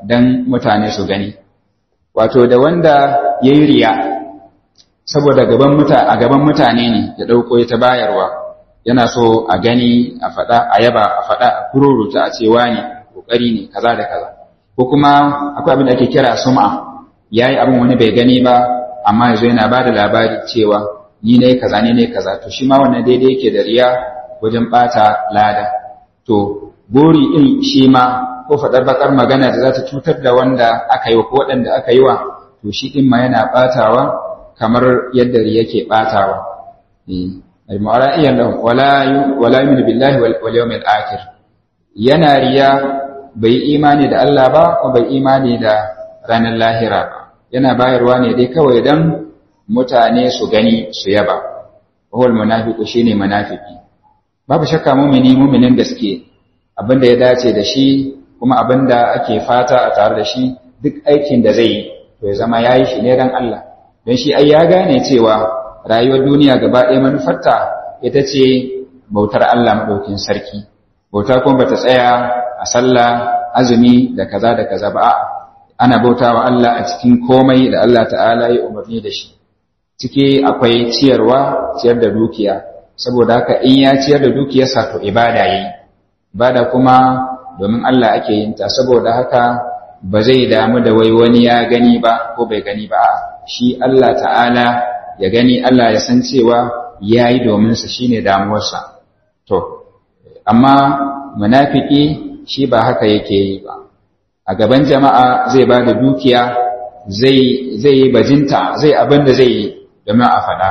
[SPEAKER 1] dan mutane su gani wato da wanda yayi riya saboda gaban muta a gaban mutane ne ya dauko ta bayarwa yana so a gani a faɗa a yaba a faɗa a kururuta a cewa ne kokari ne kaza da kaza ko kuma akwai abin da ake kira sum'a yayi abin wani bai gani ba amma yanzu yana ba da labari cewa ni ne kaza ni ne kaza to shi ma wannan daidai yake da riya wajen bata lada to buri din shi ma ko faɗar bakar magana da za ta cutar da wanda aka yi wa ko waɗanda aka yi wa to shi din ma yana batawa kamar yadda riya ke batawa eh al-mu'ara'iyan lahum wala wala yu'minu billahi wal yawmil akhir yana riya bai imani da Allah ba ko bai imani da ranar lahira ba yana bayarwa ne dai kawai dan mutane su gani su yaba wal munafiqu shine munafiki babu shakka mumini muminin gaske abinda ya dace da shi kuma abinda ake fata a tare da shi duk aikin da zai yi to ya zama yayi shi ne dan Allah don shi ai ya gane cewa rayuwar duniya gaba ɗaya manufarta ita ce bautar Allah madaukin sarki bauta kuma bata tsaya a sallah azumi da kaza da kaza ba a'a ana bautawa Allah a cikin komai da Allah ta'ala ya umarni da shi ciki akwai ciyarwa ciyar da dukiya saboda haka in ya ciyar da dukiyarsa to ibada yayi ibada kuma domin Allah ake yin ta saboda haka ba zai damu da wai wani ya gani ba ko bai gani ba shi Allah ta'ala ya gani Allah ya san cewa yayi domin sa shine damuwarsa to amma munafiki shi ba haka yake yi ba a gaban jama'a zai ba da dukiya zai yi bajinta zai abin da zai yi domin a faɗa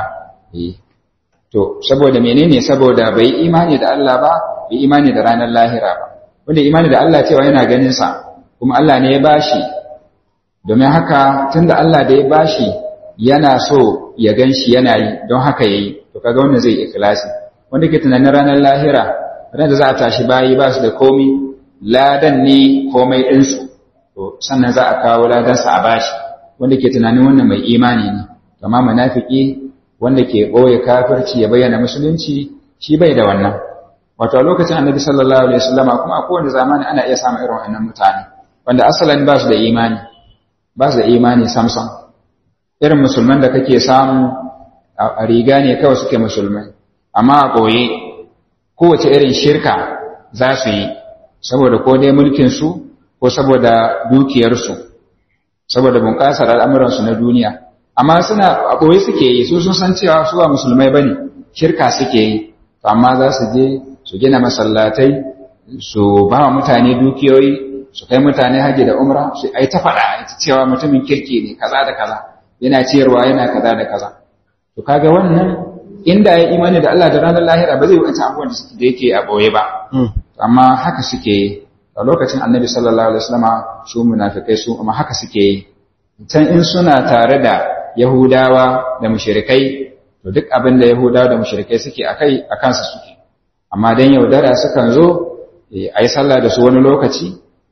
[SPEAKER 1] to saboda menene saboda bai imani da Allah ba bai imani da ranar lahira ba wanda imani da Allah cewa yana ganin sa kuma Allah ne ya bashi domin haka tunda Allah da ya bashi yana so ya gan shi yana yi don haka yayi to kaga wannan zai ikhlasi wanda ke tunanin ranar lahira ran da za a tashi bayi ba su da komi ladan ne komai ɗinsu to sannan za a kawo ladansa a bashi wanda ke tunanin wannan mai imani ne amma munafiki wanda ke ɓoye kafirci ya bayyana musulunci shi bai da wannan wato a lokacin annabi sallallahu alaihi wasallama kuma a kowane zamani ana iya samun irin wannan mutane wanda asalin ba su da imani ba su da imani samson irin musulman da kake samu a riga ne kawai suke musulmai amma a ɓoye kowace irin shirka za su yi saboda ko dai mulkinsu ko saboda dukiyarsu saboda bunƙasar al'amuransu na duniya amma suna a ɓoye suke yi su sun san cewa su ba musulmai ba ne shirka suke yi amma za su je su gina masallatai su ba wa mutane dukiyoyi su kai mutane haji da umra su ai ta faɗa ita cewa mutumin kirki ne kaza da kaza yana ciyarwa yana kaza da kaza to kaga wannan inda ya imani da Allah da ranar lahira ba zai wuce abubuwan da yake a ɓoye ba amma haka suke yi a lokacin annabi sallallahu alaihi wasallama su munafikai su amma haka suke yi can in suna tare da yahudawa da mushrikai to duk abin da yahudawa da mushrikai suke akai a kansa suke amma dan yaudara sukan zo a yi sallah da su wani lokaci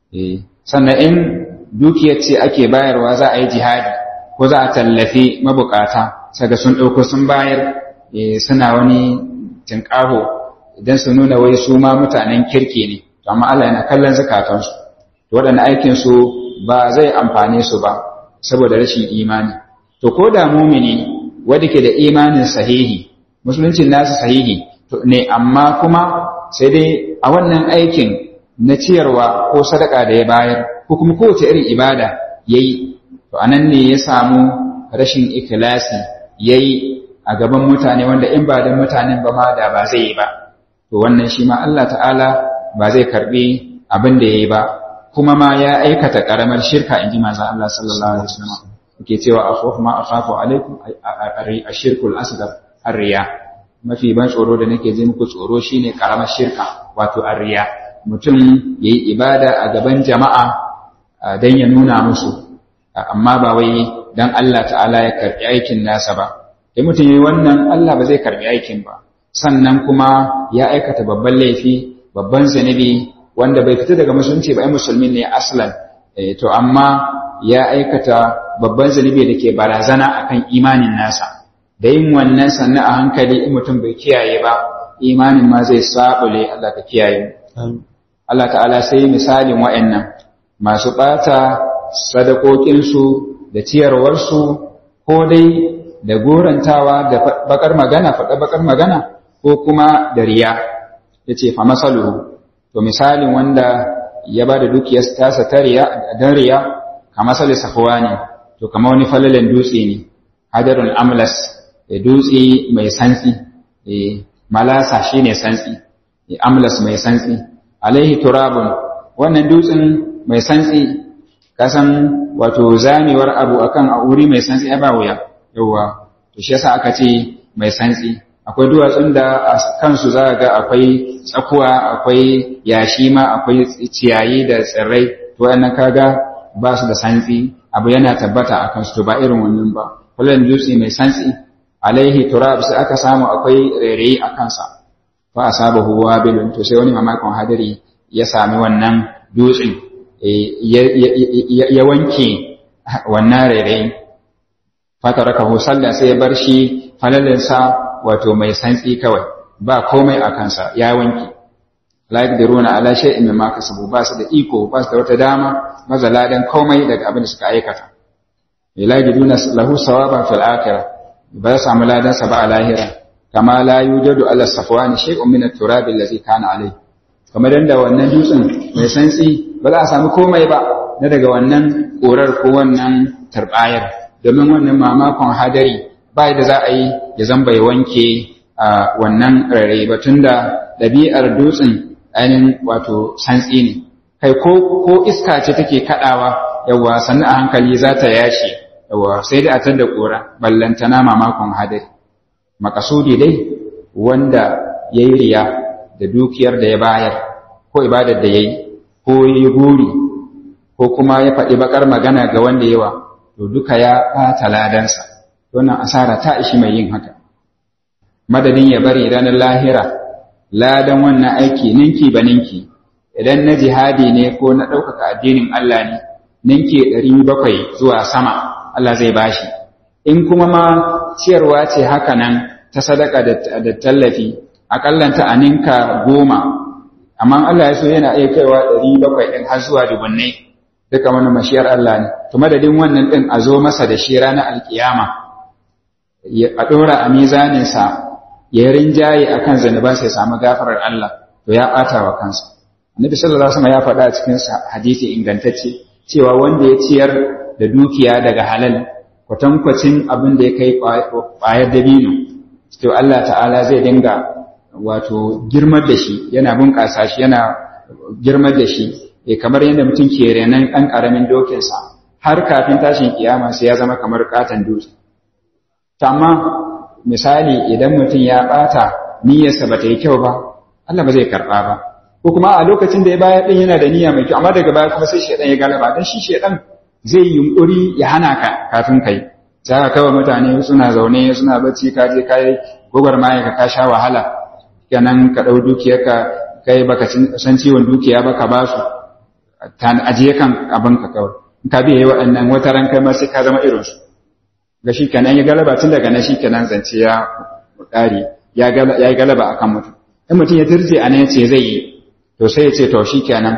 [SPEAKER 1] sannan in dukiyar ce ake bayarwa za a yi jihadi ko za a tallafi mabukata saga sun ɗauko sun bayar suna wani tinƙaho idan su nuna wai su ma mutanen kirki ne to amma Allah yana kallon zakatansu to waɗannan aikin su ba zai amfane su ba saboda rashin imani to ko da mumini wanda ke da imanin sahihi musuluncin nasu sahihi to ne amma kuma sai dai a wannan aikin na ciyarwa ko sadaka da ya bayar ko kuma kowace irin ibada yayi to anan ne ya samu rashin ikhlasi yayi a gaban mutane wanda in ba dan mutanen ba ma da ba zai yi ba to wannan shi ma Allah ta'ala ba zai karbi abin da yayi ba kuma ma ya aikata karamar shirka inji manzon Allah sallallahu alaihi wasallam yake cewa akhafu ma akhafu alaikum ashirkul asghar arriya mafi ban tsoro da nake ji muku tsoro shine karamar shirka wato arriya mutum yayi ibada a gaban jama'a dan ya nuna musu amma ba wai dan Allah ta'ala ya karbi aikin nasa ba sai mutum yayi wannan Allah ba zai karbi aikin ba sannan kuma ya aikata babban laifi babban zanibi wanda bai fita daga musulunci ba ai musulmi ne aslan to amma ya aikata babban zanibi da ke barazana akan imanin nasa da yin wannan sannan a hankali in mutum bai kiyaye ba imanin ma zai sabule Allah ka kiyaye Allah ta'ala sai misalin wa'annan masu ɓata sadakokinsu da ciyarwarsu ko dai da gorantawa da bakar magana faɗa bakar magana ko kuma da riya ya ce fa masalu to misalin wanda ya ba da dukiyar tasa ta riya don riya ka masali safuwa ne to kama wani falalen dutse ne hadarun amlas da dutse mai santsi malasa shi ne santsi amlas mai santsi alaihi turabun wannan dutsen mai santsi kasan wato zamewar abu akan a wuri mai santsi ya ba wuya yawa to shi yasa aka ce mai santsi akwai duwatsun da a kansu za ga akwai tsakuwa akwai yashi ma akwai ciyayi da tsirrai to wannan kaga ba su da santsi abu yana tabbata a kansu to ba irin wannan ba kullum dutse mai santsi alaihi turab sai aka samu akwai rairayi a kansa fa asabahu wabilun to sai wani mamakon hadari ya sami wannan dutsen ya wanke wannan rairayi fatarakahu sallah sai ya bar shi falalinsa wato mai santsi kawai ba komai a kansa ya wanke la yaqdiruna ala shay'in mimma kasabu ba su da iko ba su da wata dama mazaladan komai daga abin da suka aikata la yaqdiruna lahu sawaban fil akhirah ba ya samu ladan sa ba a lahira kama la yujadu ala safwan shay'un min at-turab allazi kana alayhi kamar yadda wannan dutsen mai santsi ba za a samu komai ba na daga wannan korar ko wannan tarbayar domin wannan mamakon hadari ba da za a yi ya zan bai wanke a wannan rare ba tunda ɗabi'ar dutsen ainihin wato santsi ne kai ko ko iska ce take kaɗawa yawa sannan a hankali za ta yashe yawa sai dai a tar da ƙura ballantana mamakon hadari makasudi dai wanda ya yi riya da dukiyar da ya bayar ko ibadar da ya yi ko ya yi guri ko kuma ya faɗi bakar magana ga wanda yawa to duka ya ɓata ladansa wannan asara ta ishi mai yin haka madadin ya bari ranar lahira ladan wannan aiki ninki ba ninki idan na jihadi ne ko na ɗaukaka addinin Allah ne ninki ɗari bakwai zuwa sama Allah zai bashi in kuma ma ciyarwa ce haka nan ta sadaka da tallafi akallanta a ninka goma amma Allah ya so yana iya kaiwa ɗari bakwai ɗin har zuwa dubunnai duka wani mashiyar Allah ne to madadin wannan ɗin a zo masa da shi ranar alkiyama a ɗora a mizaninsa ya rinjaye a kan zanuba sai samu gafarar Allah to ya ɓata wa kansa annabi sallallahu alaihi wasallam ya faɗa a cikin hadisi ingantacce cewa wanda ya ciyar da dukiya daga halal kwatankwacin abin da ya kai ƙwayar dabino to Allah ta'ala zai dinga wato girmar da shi yana bunƙasa shi yana girmar da shi eh kamar yadda mutum ke renon ɗan ƙaramin dokinsa har kafin tashin kiyama sai ya zama kamar katon dutse amma misali idan mutum ya ɓata niyyarsa ba ta yi kyau ba Allah ba zai karɓa ba ko kuma a lokacin da ya bayar ɗin yana da niyya mai kyau amma daga baya kuma sai shaidan ya galaba dan shi shaidan zai yunkuri ya hana ka kafin kai za ka kawai mutane suna zaune suna bacci ka je ka yi gwagwarmaya ka ka sha wahala kenan ka ɗau dukiyarka kai baka san ciwon dukiya ba ka ba su ajiye kan abin ka kawai in ka biya waɗannan wata ran kai ma sai ka zama irinsu ga shi kenan ya galaba tun daga nan shi kenan zance ya ƙari ya yi galaba akan mutum in mutum ya dirje a nan ce zai yi to sai ya ce to shi kenan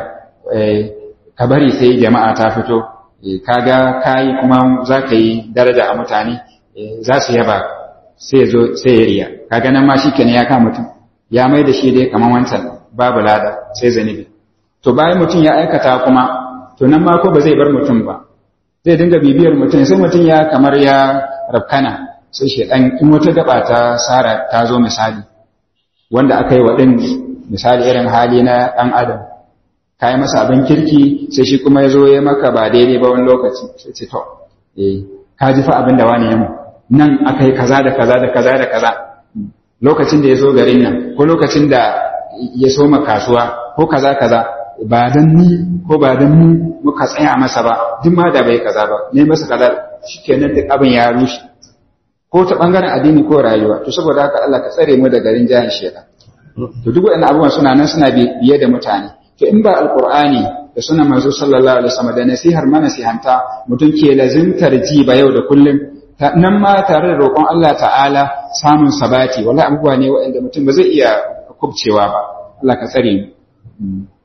[SPEAKER 1] ka bari sai jama'a ta fito kaga kayi kuma za ka yi daraja a mutane za su yaba sai zo sai ya riya kaga nan ma shi kenan ya kama mutum ya mai da shi dai kamar wancan babu lada sai zanibi to bayan mutum ya aikata kuma to nan ma ko ba zai bar mutum ba zai dinga bibiyar mutum sai mutum ya kamar ya rafkana sai shedan in wata gaba ta sara ta zo misali wanda aka yi wa din misali irin hali na dan adam ka yi masa abin kirki sai shi kuma ya zo ya maka ba daidai ba wani lokaci sai ce to eh ka ji fa abin da wani ya mu nan aka yi kaza da kaza da kaza da kaza lokacin da ya zo garin nan ko lokacin da ya soma kasuwa ko kaza kaza ba dan ni ko ba dan ni muka tsaya masa ba duk ma da bai kaza ba ne masa kaza shikenan duk abin ya rushe ko ta bangaren addini ko rayuwa to saboda haka Allah ka tsare mu da garin jahan shedan to duk waɗannan abubuwan suna nan suna biye da mutane to in ba alqur'ani da sunan manzo sallallahu alaihi wasallam da nasihar mana sihanta mutum ke lazimtar ji ba yau da kullum nan ma tare da roƙon Allah ta'ala samun sabati wala abubuwa ne waɗanda mutum ba zai iya kubcewa ba Allah ka tsare mu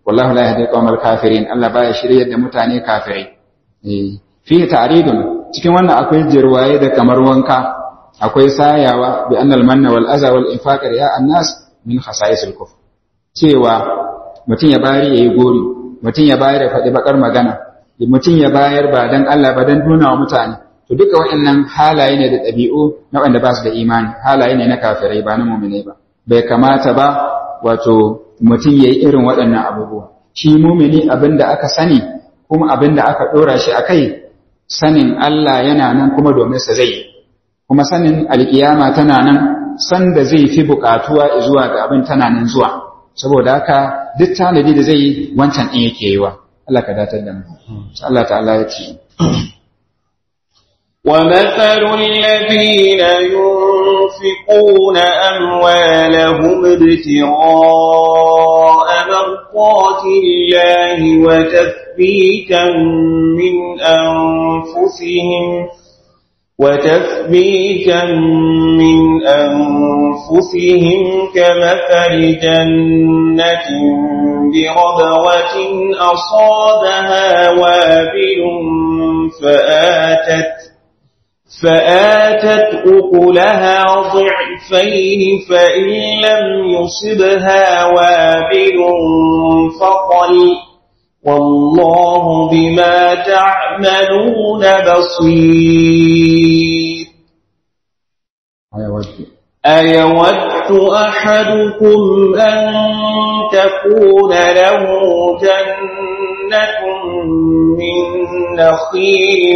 [SPEAKER 1] wallahu la yahdi qawmal kafirin Allah baya shiryar da mutane kafirai eh fi ta'ridun cikin wannan akwai jirwaye da kamar wanka akwai sayawa bi annal manna wal aza wal infaq ya annas min khasa'isil kufr cewa mutum ya bayar yayi gori mutum ya bayar ya faɗi bakar magana mutum ya bayar ba dan Allah ba dan nuna wa mutane to duka waɗannan halaye ne da ɗabi'u na wanda ba su da imani halaye ne na kafirai ba na mu'minai ba bai kamata ba wato mutum yayi irin waɗannan abubuwa shi mumini abin da aka sani kuma abin da aka ɗora shi a kai sanin Allah yana nan kuma domin sa zai kuma sanin alkiyama tana nan san da zai fi buƙatuwa zuwa ga abin tana nan zuwa saboda haka duk tanadi da zai yi wancan ɗin yake yi wa Allah ka datar da mu Allah ta'ala ya ce
[SPEAKER 2] ومثل الذين ينفقون أموالهم ابتغاء مرضات الله وتثبيتا من أنفسهم وتثبيتا من أنفسهم كمثل جنة بربوة أصابها وابل فآتت فآتت أكلها ضعفين فإن لم يصبها وابل فطل والله بما تعملون بصير أيود أحدكم أن تكون له جنة من نخيل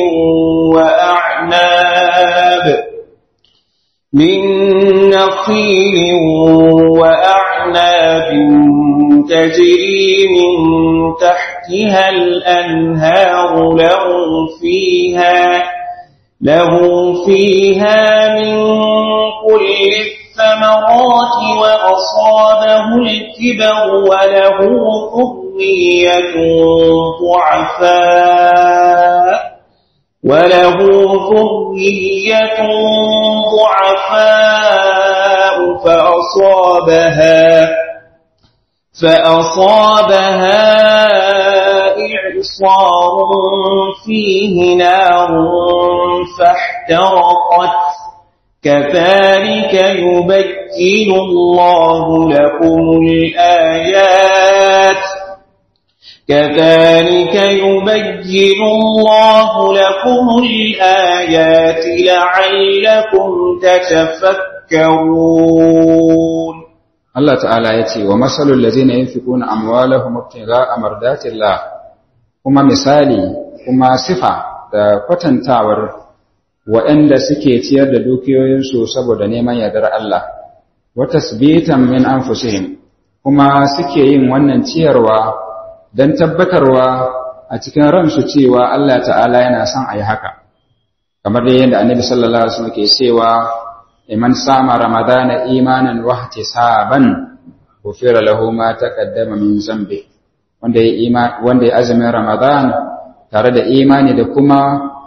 [SPEAKER 2] وأعناب من نخيل وأعناب تجري من تحتها الأنهار له فيها له فيها من كل الثمرات وأصابه الكبر وله ذرية ضعفاء وله ذرية ضعفاء فأصابها فأصابها إعصار فيه نار فاحترقت كذلك يبين الله لكم الآيات كذلك يبين الله لكم الآيات لعلكم تتفكرون
[SPEAKER 1] Allah ta'ala ya ce wa masalul lazina yunfiquna amwalahum ibtigha'a mardatillah kuma misali kuma sifa da kwatantawar waɗanda suke ciyar da dukiyoyinsu saboda neman yardar Allah wa tasbitan min anfusihim kuma suke yin wannan ciyarwa don tabbatarwa a cikin ransu cewa Allah ta'ala yana son a yi haka kamar dai yadda annabi sallallahu alaihi wasallam ke cewa liman sama ramadana imanan wa ihtisaban ghufira lahu ma taqaddama min zambi wanda ya wanda ya azumin ramadan tare da imani da kuma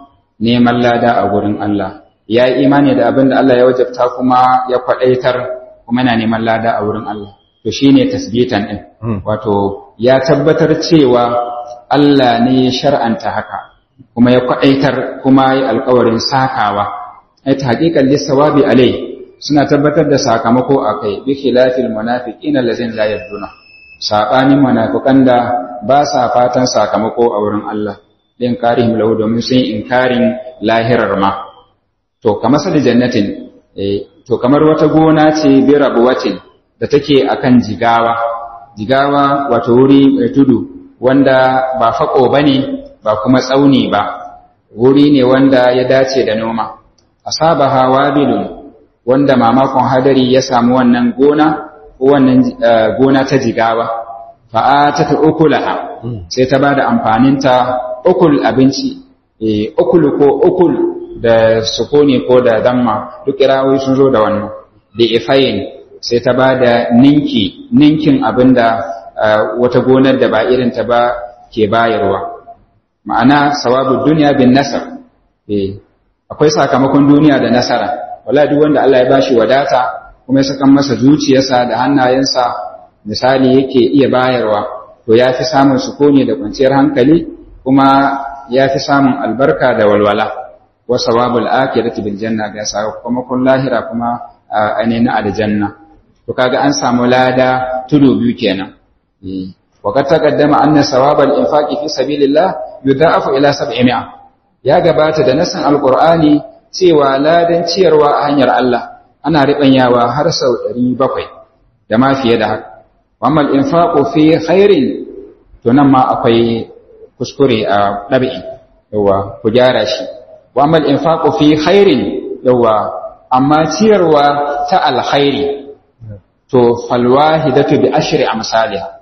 [SPEAKER 1] neman lada a gurin Allah ya yi imani da abin da Allah ya wajabta kuma ya kwadaitar kuma yana neman lada a wurin Allah to shine tasbitan din wato ya tabbatar cewa Allah ne ya shar'anta haka kuma ya kwadaitar kuma ya alƙawarin sakawa ai ta haƙiƙan lissawabi alai suna tabbatar da sakamako a kai bi khilafil munafiqin allazin la yaduna sabanin munafiqan da ba sa fatan sakamako a wurin Allah din karihim lahu domin sun inkarin lahirar ma to kamar sa da jannatin eh to kamar wata gona ce bi rabuwatin da take akan jigawa jigawa wato wuri mai tudu wanda ba fako bane ba kuma tsauni ba wuri ne wanda ya dace da noma asabaha wabilun wanda mamakon hadari ya samu wannan gona ko wannan gona ta jigawa fa'atata ukulaha sai ta bada amfaninta ukul abinci eh ukul ko ukul da sukuni ko da damma duk kirawoyi sun zo da wannan da ifayin sai ta bada ninki ninkin abinda wata gonar da ba irin ta ba ke bayarwa ma'ana sawabu duniya bin nasar eh akwai sakamakon duniya da nasara wala duk wanda Allah ya bashi wadata kuma ya saka masa zuciyarsa da hannayensa misali yake iya bayarwa to to ya fi samun sukuni da kwanciyar hankali kuma ya fi samun albarka da walwala wa sawabul akhirati bil janna ga sakamakon lahira kuma ainihin aljanna to kaga an samu lada tudu biyu kenan wa kad taqaddama anna sawabal infaqi fi sabilillah yudha'afu ila 700 ya gabata da nasan alqur'ani cewa ladan ciyarwa a hanyar Allah ana ribanyawa har sau 700 da ma fiye da haka amma al-infaqu fi khairin to nan ma akwai kuskure a dabi'i yawa ku gyara shi wa amma al-infaqu fi khairin yawa amma ciyarwa ta alkhairi to falwahidatu bi ashri amsalha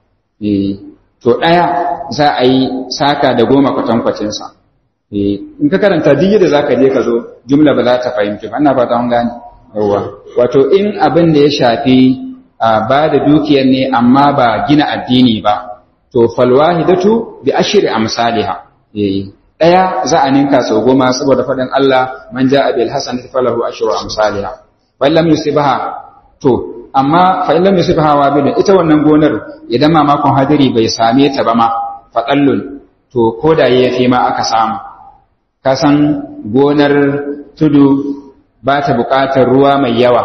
[SPEAKER 1] eh to daya za a yi saka da goma kwatankwacin sa eh in ka karanta duk da zaka je ka zo jumla ba za ta fahimci ba ina ba ta gane yawa wato in abin da ya shafi ba da dukiyar ne amma ba gina addini ba to falwahidatu bi ashri amsalha eh daya za a ninka sau goma saboda faɗin Allah man ja'a bil hasanati falahu ashru amsalha wa lam yusibha to amma fa illam yusibha wabilun ita wannan gonar idan mamakon hadiri bai same ta ba ma faqallun to koda yafi ma aka samu ka san gonar tudu ba ta buƙatar ruwa mai yawa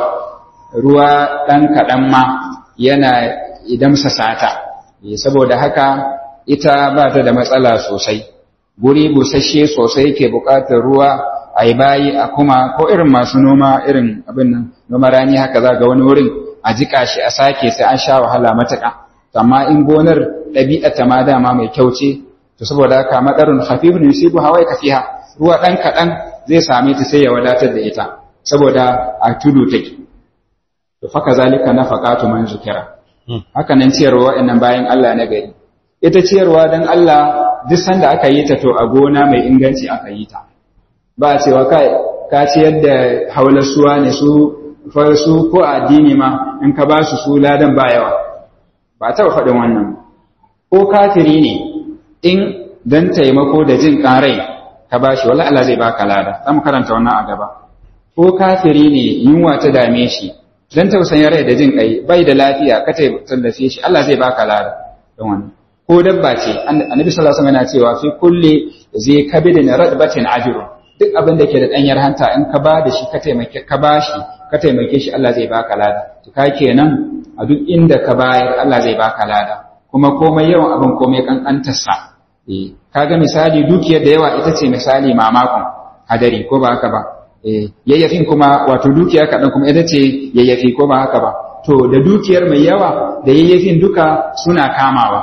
[SPEAKER 1] ruwa ɗan kaɗan ma yana idan sata saboda haka ita ba ta da matsala sosai guri busasshe sosai ke buƙatar ruwa a yi bayi a kuma ko irin masu noma irin abin nan noma rani haka za ga wani wurin a jika shi a sake sai an sha wahala matuƙa amma in gonar ɗabi'a ta ma dama mai kyau ce to saboda haka madarun hafifun yusibu hawai kafiha ruwa ɗan kaɗan zai same ta sai ya wadatar da ita saboda a tudu take to faka zalika nafaqatu man zukira haka nan ciyarwa wa'annan bayan Allah na gari ita ciyarwa dan Allah duk sanda aka yi ta to a gona mai inganci aka yi ta ba a cewa kai ka ciyar da haulasuwa ne su su ko addini ma in ka ba su su ladan ba yawa ba taɓa faɗin wannan ko kafiri ne in dan taimako da jin ƙarai ka ba shi wala Allah zai baka lada za mu karanta wannan a gaba ko kafiri ne yunwa ta dame shi dan tausayin rai da jin kai bai da lafiya ka tallafe shi Allah zai baka lada don wannan ko dabba ce annabi sallallahu alaihi wasallam yana cewa fi kulli zai kabidin radbatin ajru duk abin da ke da danyar hanta in ka ba da shi ka taimake ka ba shi ka taimake shi Allah zai baka lada to ka kenan a duk inda ka bayar Allah zai baka lada kuma komai yawan abin komai kankantarsa eh kaga misali dukiyar da yawa ita ce misali mamakon hadari ko ba haka ba eh yayyafin kuma wato dukiya kaɗan kuma ita ce yayyafi ko ba haka ba to da dukiyar mai yawa da yayyafin duka suna kamawa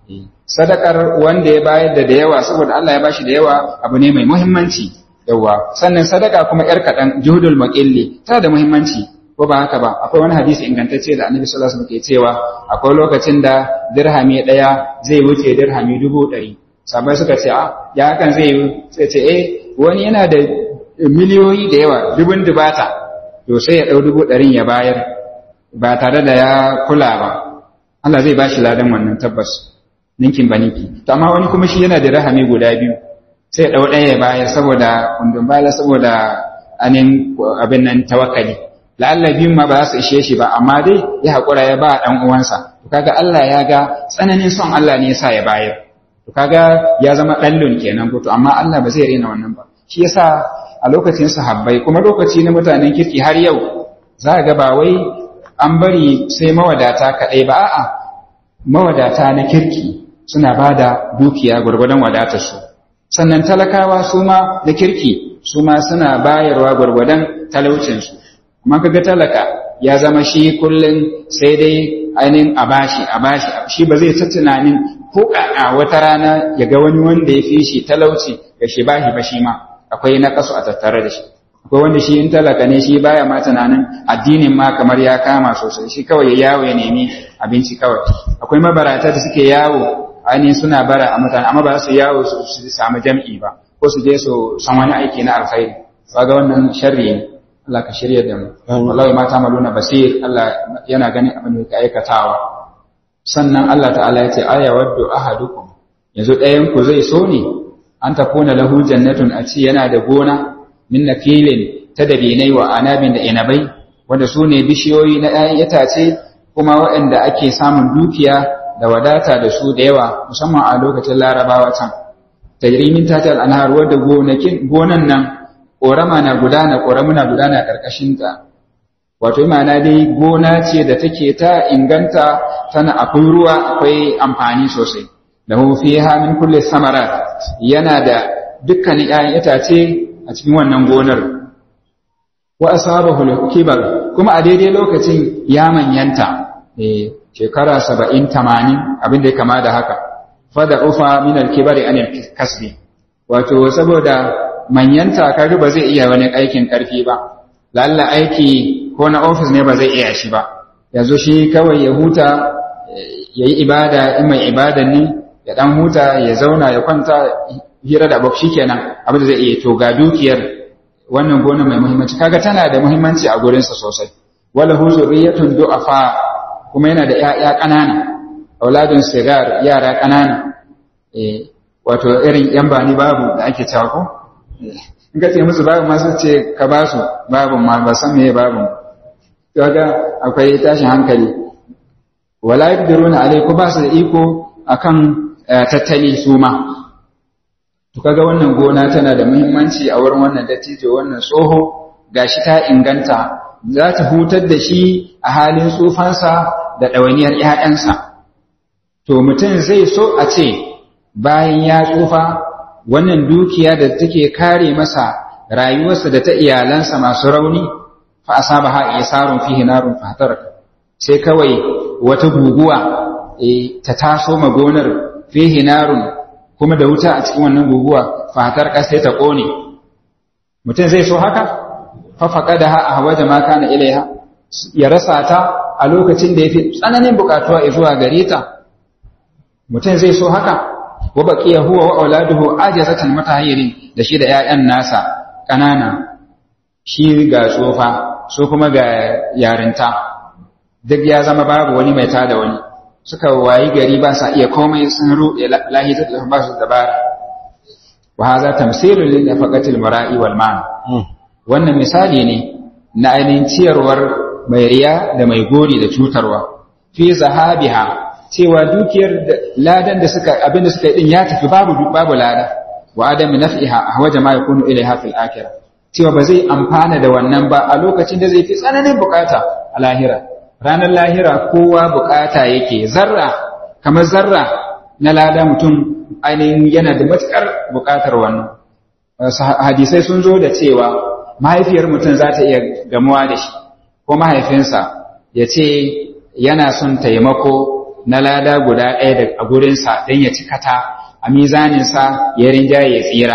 [SPEAKER 1] sadakar wanda ya bayar da da yawa saboda Allah ya bashi da yawa abu ne mai muhimmanci yawa sannan sadaka kuma yar kaɗan juhudul muqilli ta da muhimmanci ko ba haka ba akwai wani hadisi ingantacce da annabi sallallahu alaihi wasallam ke cewa akwai lokacin da dirhami ɗaya zai wuce dirhami dubu ɗari sabai suka ce a ya hakan zai sai ce eh wani yana da miliyoyi da yawa dubun dubata to sai ya ɗau dubu ɗarin ya bayar ba tare da ya kula ba Allah zai bashi ladan wannan tabbas ninkin ba ninki to amma wani kuma shi yana da rahami guda biyu sai ya ɗau ɗaya ya bayar saboda kundin bala saboda anin abin nan tawakkali la'alla biyun ma ba za su ishe shi ba amma dai ya haƙura ya ba ɗan uwansa to kaga Allah ya ga tsananin son Allah ne yasa ya bayar to kaga ya zama ɗallun kenan ko to amma Allah ba zai rena wannan ba shi yasa a lokacin sahabbai kuma lokaci na mutanen kirki har yau za ga ba wai an bari sai mawadata kaɗai ba a'a mawadata na kirki suna ba da dukiya gwargwadon wadatarsu sannan talakawa su ma da kirki su ma suna bayarwa gwargwadon talaucinsu amma kaga talaka ya zama shi kullum sai dai ainihin a bashi a bashi shi ba zai ta tunanin ko a wata rana ya ga wani wanda ya fi shi talauci ya shi bashi ba shi ma akwai na kasu a tattare da shi akwai wanda shi in talaka ne shi baya ma tunanin addinin ma kamar ya kama sosai shi kawai ya yawo ya nemi abinci kawai akwai mabarata da suke yawo ainihin suna bara a mutane amma ba su yawo su samu jam'i ba ko su je su san wani aiki na alkhairi ba ga wannan sharri ne Allah ka shirya da mu wallahi mata maluna basir Allah yana ganin abin da yake aikatawa sannan Allah ta'ala ya ce aya waddu ahadukum yanzu ɗayan ku zai so ne an takuna lahu jannatun a ci yana da gona min nakilin ta dabinai wa anabin da inabai wanda su ne bishiyoyi na ‘ya'yan itace kuma waɗanda ake samun dukiya da wadata da su da yawa musamman a lokacin larabawa can tajrimin tatal anhar wadda gonakin gonan nan korama na gudana koramu na gudana karkashin ta wato ma'ana dai gona ce da take ta inganta tana akwai ruwa akwai amfani sosai lahu fiha min kulli samarat yana da dukkanin 'ya'yan itace a cikin wannan gonar wa asabahu kibar kuma a daidai lokacin ya manyanta eh shekara 70 80 abin da ya kama da haka fada ufa min al-kibari anil kasbi wato saboda manyanta kaga ba zai iya wani aikin karfi ba lalla aiki ko na ofis ne ba zai iya shi ba yanzu shi kawai ya huta ya yi ibada in mai ibada ne ya dan huta ya zauna ya kwanta hira da abu kenan abin da zai iya to ga dukiyar wannan gona mai muhimmanci kaga tana da muhimmanci a gurinsa sosai wala hu zurriyatun du'afa kuma yana da ƴaƴa ƙanana auladun sigar yara ƙanana eh wato irin yan bani babu da ake cewa ko in ka ce musu babu ma su ce ka ba su babu ma ba san meye babu kaga akwai tashin hankali wala yaqdiruna alaiku ba su da iko akan tattali su ma to kaga wannan gona tana da muhimmanci a wurin wannan dattijo wannan tsoho gashi ta inganta za ta hutar da shi a halin tsufansa da ɗawainiyar ‘ya'yansa to mutum zai so a ce bayan ya tsufa wannan dukiya da take kare masa rayuwarsa da ta iyalansa masu rauni fa asaba ha isarun fihi narun fatar sai kawai wata guguwa ta taso ma gonar fihi narun kuma da wuta a cikin wannan guguwa fatar ƙasa ta ƙone mutum zai so haka fa faqadaha ahwaja ma kana ilaiha ya rasa ta a lokacin da yafi tsananin bukatuwa zuwa gare ta mutum zai so haka wa baqiya huwa wa auladuhu ajazatan mutahhirin da shi da ƴaƴan nasa kanana shi ga tsofa so kuma ga yarinta duk ya zama babu wani mai tada wani suka wayi gari ba sa iya komai sun ruɗe lahita da ba su dabara wa haza tamsilun lil nafaqatil mara'i wal man wannan misali ne na ainihin ciyarwar mai riya da mai gori da cutarwa fi zahabiha cewa dukiyar ladan da suka abin da suka yi din ya tafi babu babu lada wa adami naf'iha ahwaja ma yakunu ilaiha fil akhirah cewa ba zai amfana da wannan ba a lokacin da zai fi tsananin bukata a lahira ranar lahira kowa bukata yake zarra kamar zarra na lada mutum ainihin yana da matukar bukatar wannan hadisai sun zo da cewa mahaifiyar mutum za ta iya gamuwa da shi ko mahaifinsa ya ce yana son taimako na lada guda ɗaya da a gurinsa don ya cikata a mizaninsa ya rinjaye ya tsira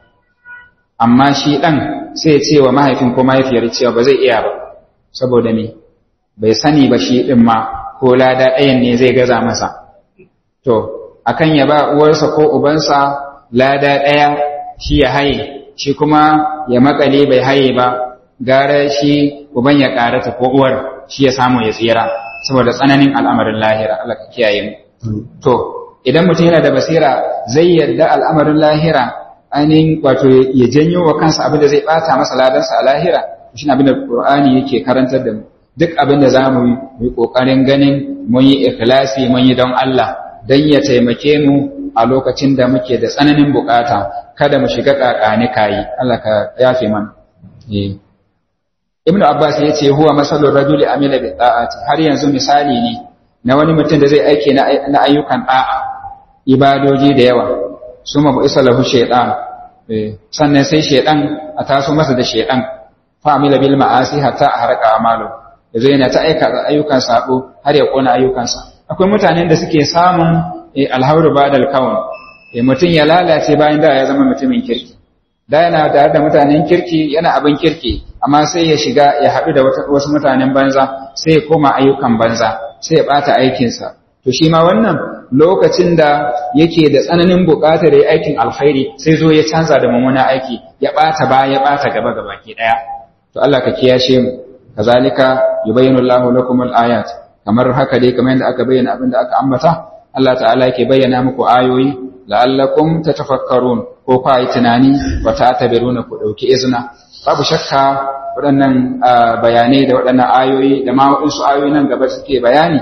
[SPEAKER 1] amma shi ɗan sai ya ce wa mahaifin ko mahaifiyar cewa ba zai iya ba saboda me bai sani ba shi ɗin ma ko lada ɗayan ne zai gaza masa to akan ya ba uwarsa ko ubansa lada ɗaya shi ya haye shi kuma ya makale bai haye ba gara shi uban ya karata ko uwar shi ya samu ya tsira saboda tsananin al'amarin lahira Allah ka kiyaye mu to idan mutum yana da basira zai yarda al'amarin lahira ainihin wato ya janyo wa kansa abin da zai bata masa ladansa a lahira shi abin da Qur'ani yake karantar da mu duk abin da zamu yi kokarin ganin mun yi ikhlasi mun yi don Allah dan ya taimake mu a lokacin da muke da tsananin bukata kada mu shiga kakani kayi Allah ka yafe mana eh Ibn Abbas ya ce huwa masalul rajuli amila bi ta'ati har yanzu misali ne na wani mutum da zai aike na ayyukan da'a ibadoji da yawa suma bu isa lahu shaytan eh sannan sai shaytan a taso masa da shaytan fa amila bil ma'asi hatta haraka amalu yazo yana ta aika ayyukan sabo har ya kona ayyukansa akwai mutanen da suke samun alhauru badal kaun mutum ya lalace bayan da ya zama mutumin kirki da yana tare da mutanen kirki yana abin kirki amma sai ya shiga ya haɗu da wasu mutanen banza sai ya koma ayyukan banza sai ya ɓata aikinsa to shi ma wannan lokacin da yake da tsananin buƙatar ya aikin alkhairi sai zo ya canza da mummuna aiki ya ɓata ba ya ɓata gaba gaba ke ɗaya to Allah ka kiyashe mu kazalika yubayyinu Allahu lakum al-ayat kamar haka dai kamar yadda aka bayyana abin da aka ambata Allah ta'ala yake bayyana muku ayoyi la'allakum tatafakkarun ko ku yi tunani wa ta'tabiruna ku dauki izina babu shakka waɗannan bayanai da waɗannan ayoyi da ma waɗansu ayoyi nan gaba suke bayani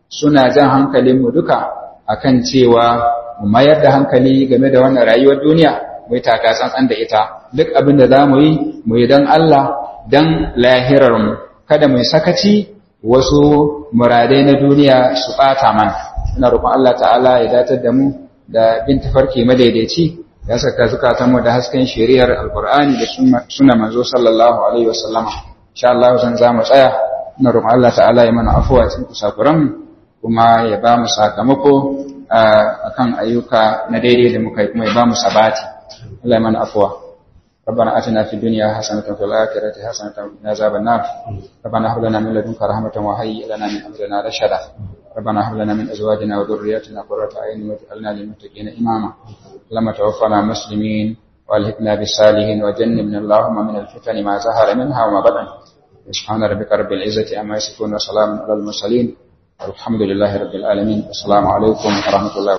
[SPEAKER 1] suna jan hankalinmu duka akan cewa mu mayar da hankali game da wannan rayuwar duniya mu yi taka tsantsan da ita duk abin da za mu yi mu yi don Allah don lahirarmu kada mu yi sakaci wasu muradai na duniya su ɓata mana ina roƙon Allah ta'ala ya datar da mu da bin tafarki madaidaici ya saka zukatanmu da hasken shari'ar alkur'ani da suna manzo sallallahu alaihi wasallama insha Allah zan za mu tsaya ina roƙon Allah ta'ala ya mana afuwa cikin kusakuran kuma ya ba mu sakamako akan ayyuka na daidai da muka yi kuma ya ba mu sabati Allah ya mana afuwa ربنا آتنا في الدنيا حسنة وفي الآخرة حسنة وقنا عذاب النار ربنا هب لنا من لدنك رحمة وهيئ لنا من أمرنا رشدا ربنا هب لنا من أزواجنا وذرياتنا قرة أعين واجعلنا للمتقين إماما اللهم توفنا مسلمين والهكنا بالصالحين وجنبنا اللهم من الفتن ما ظهر منها وما بطن سبحان ربك رب العزة عما يصفون وسلام على المرسلين والحمد لله رب العالمين السلام عليكم ورحمة الله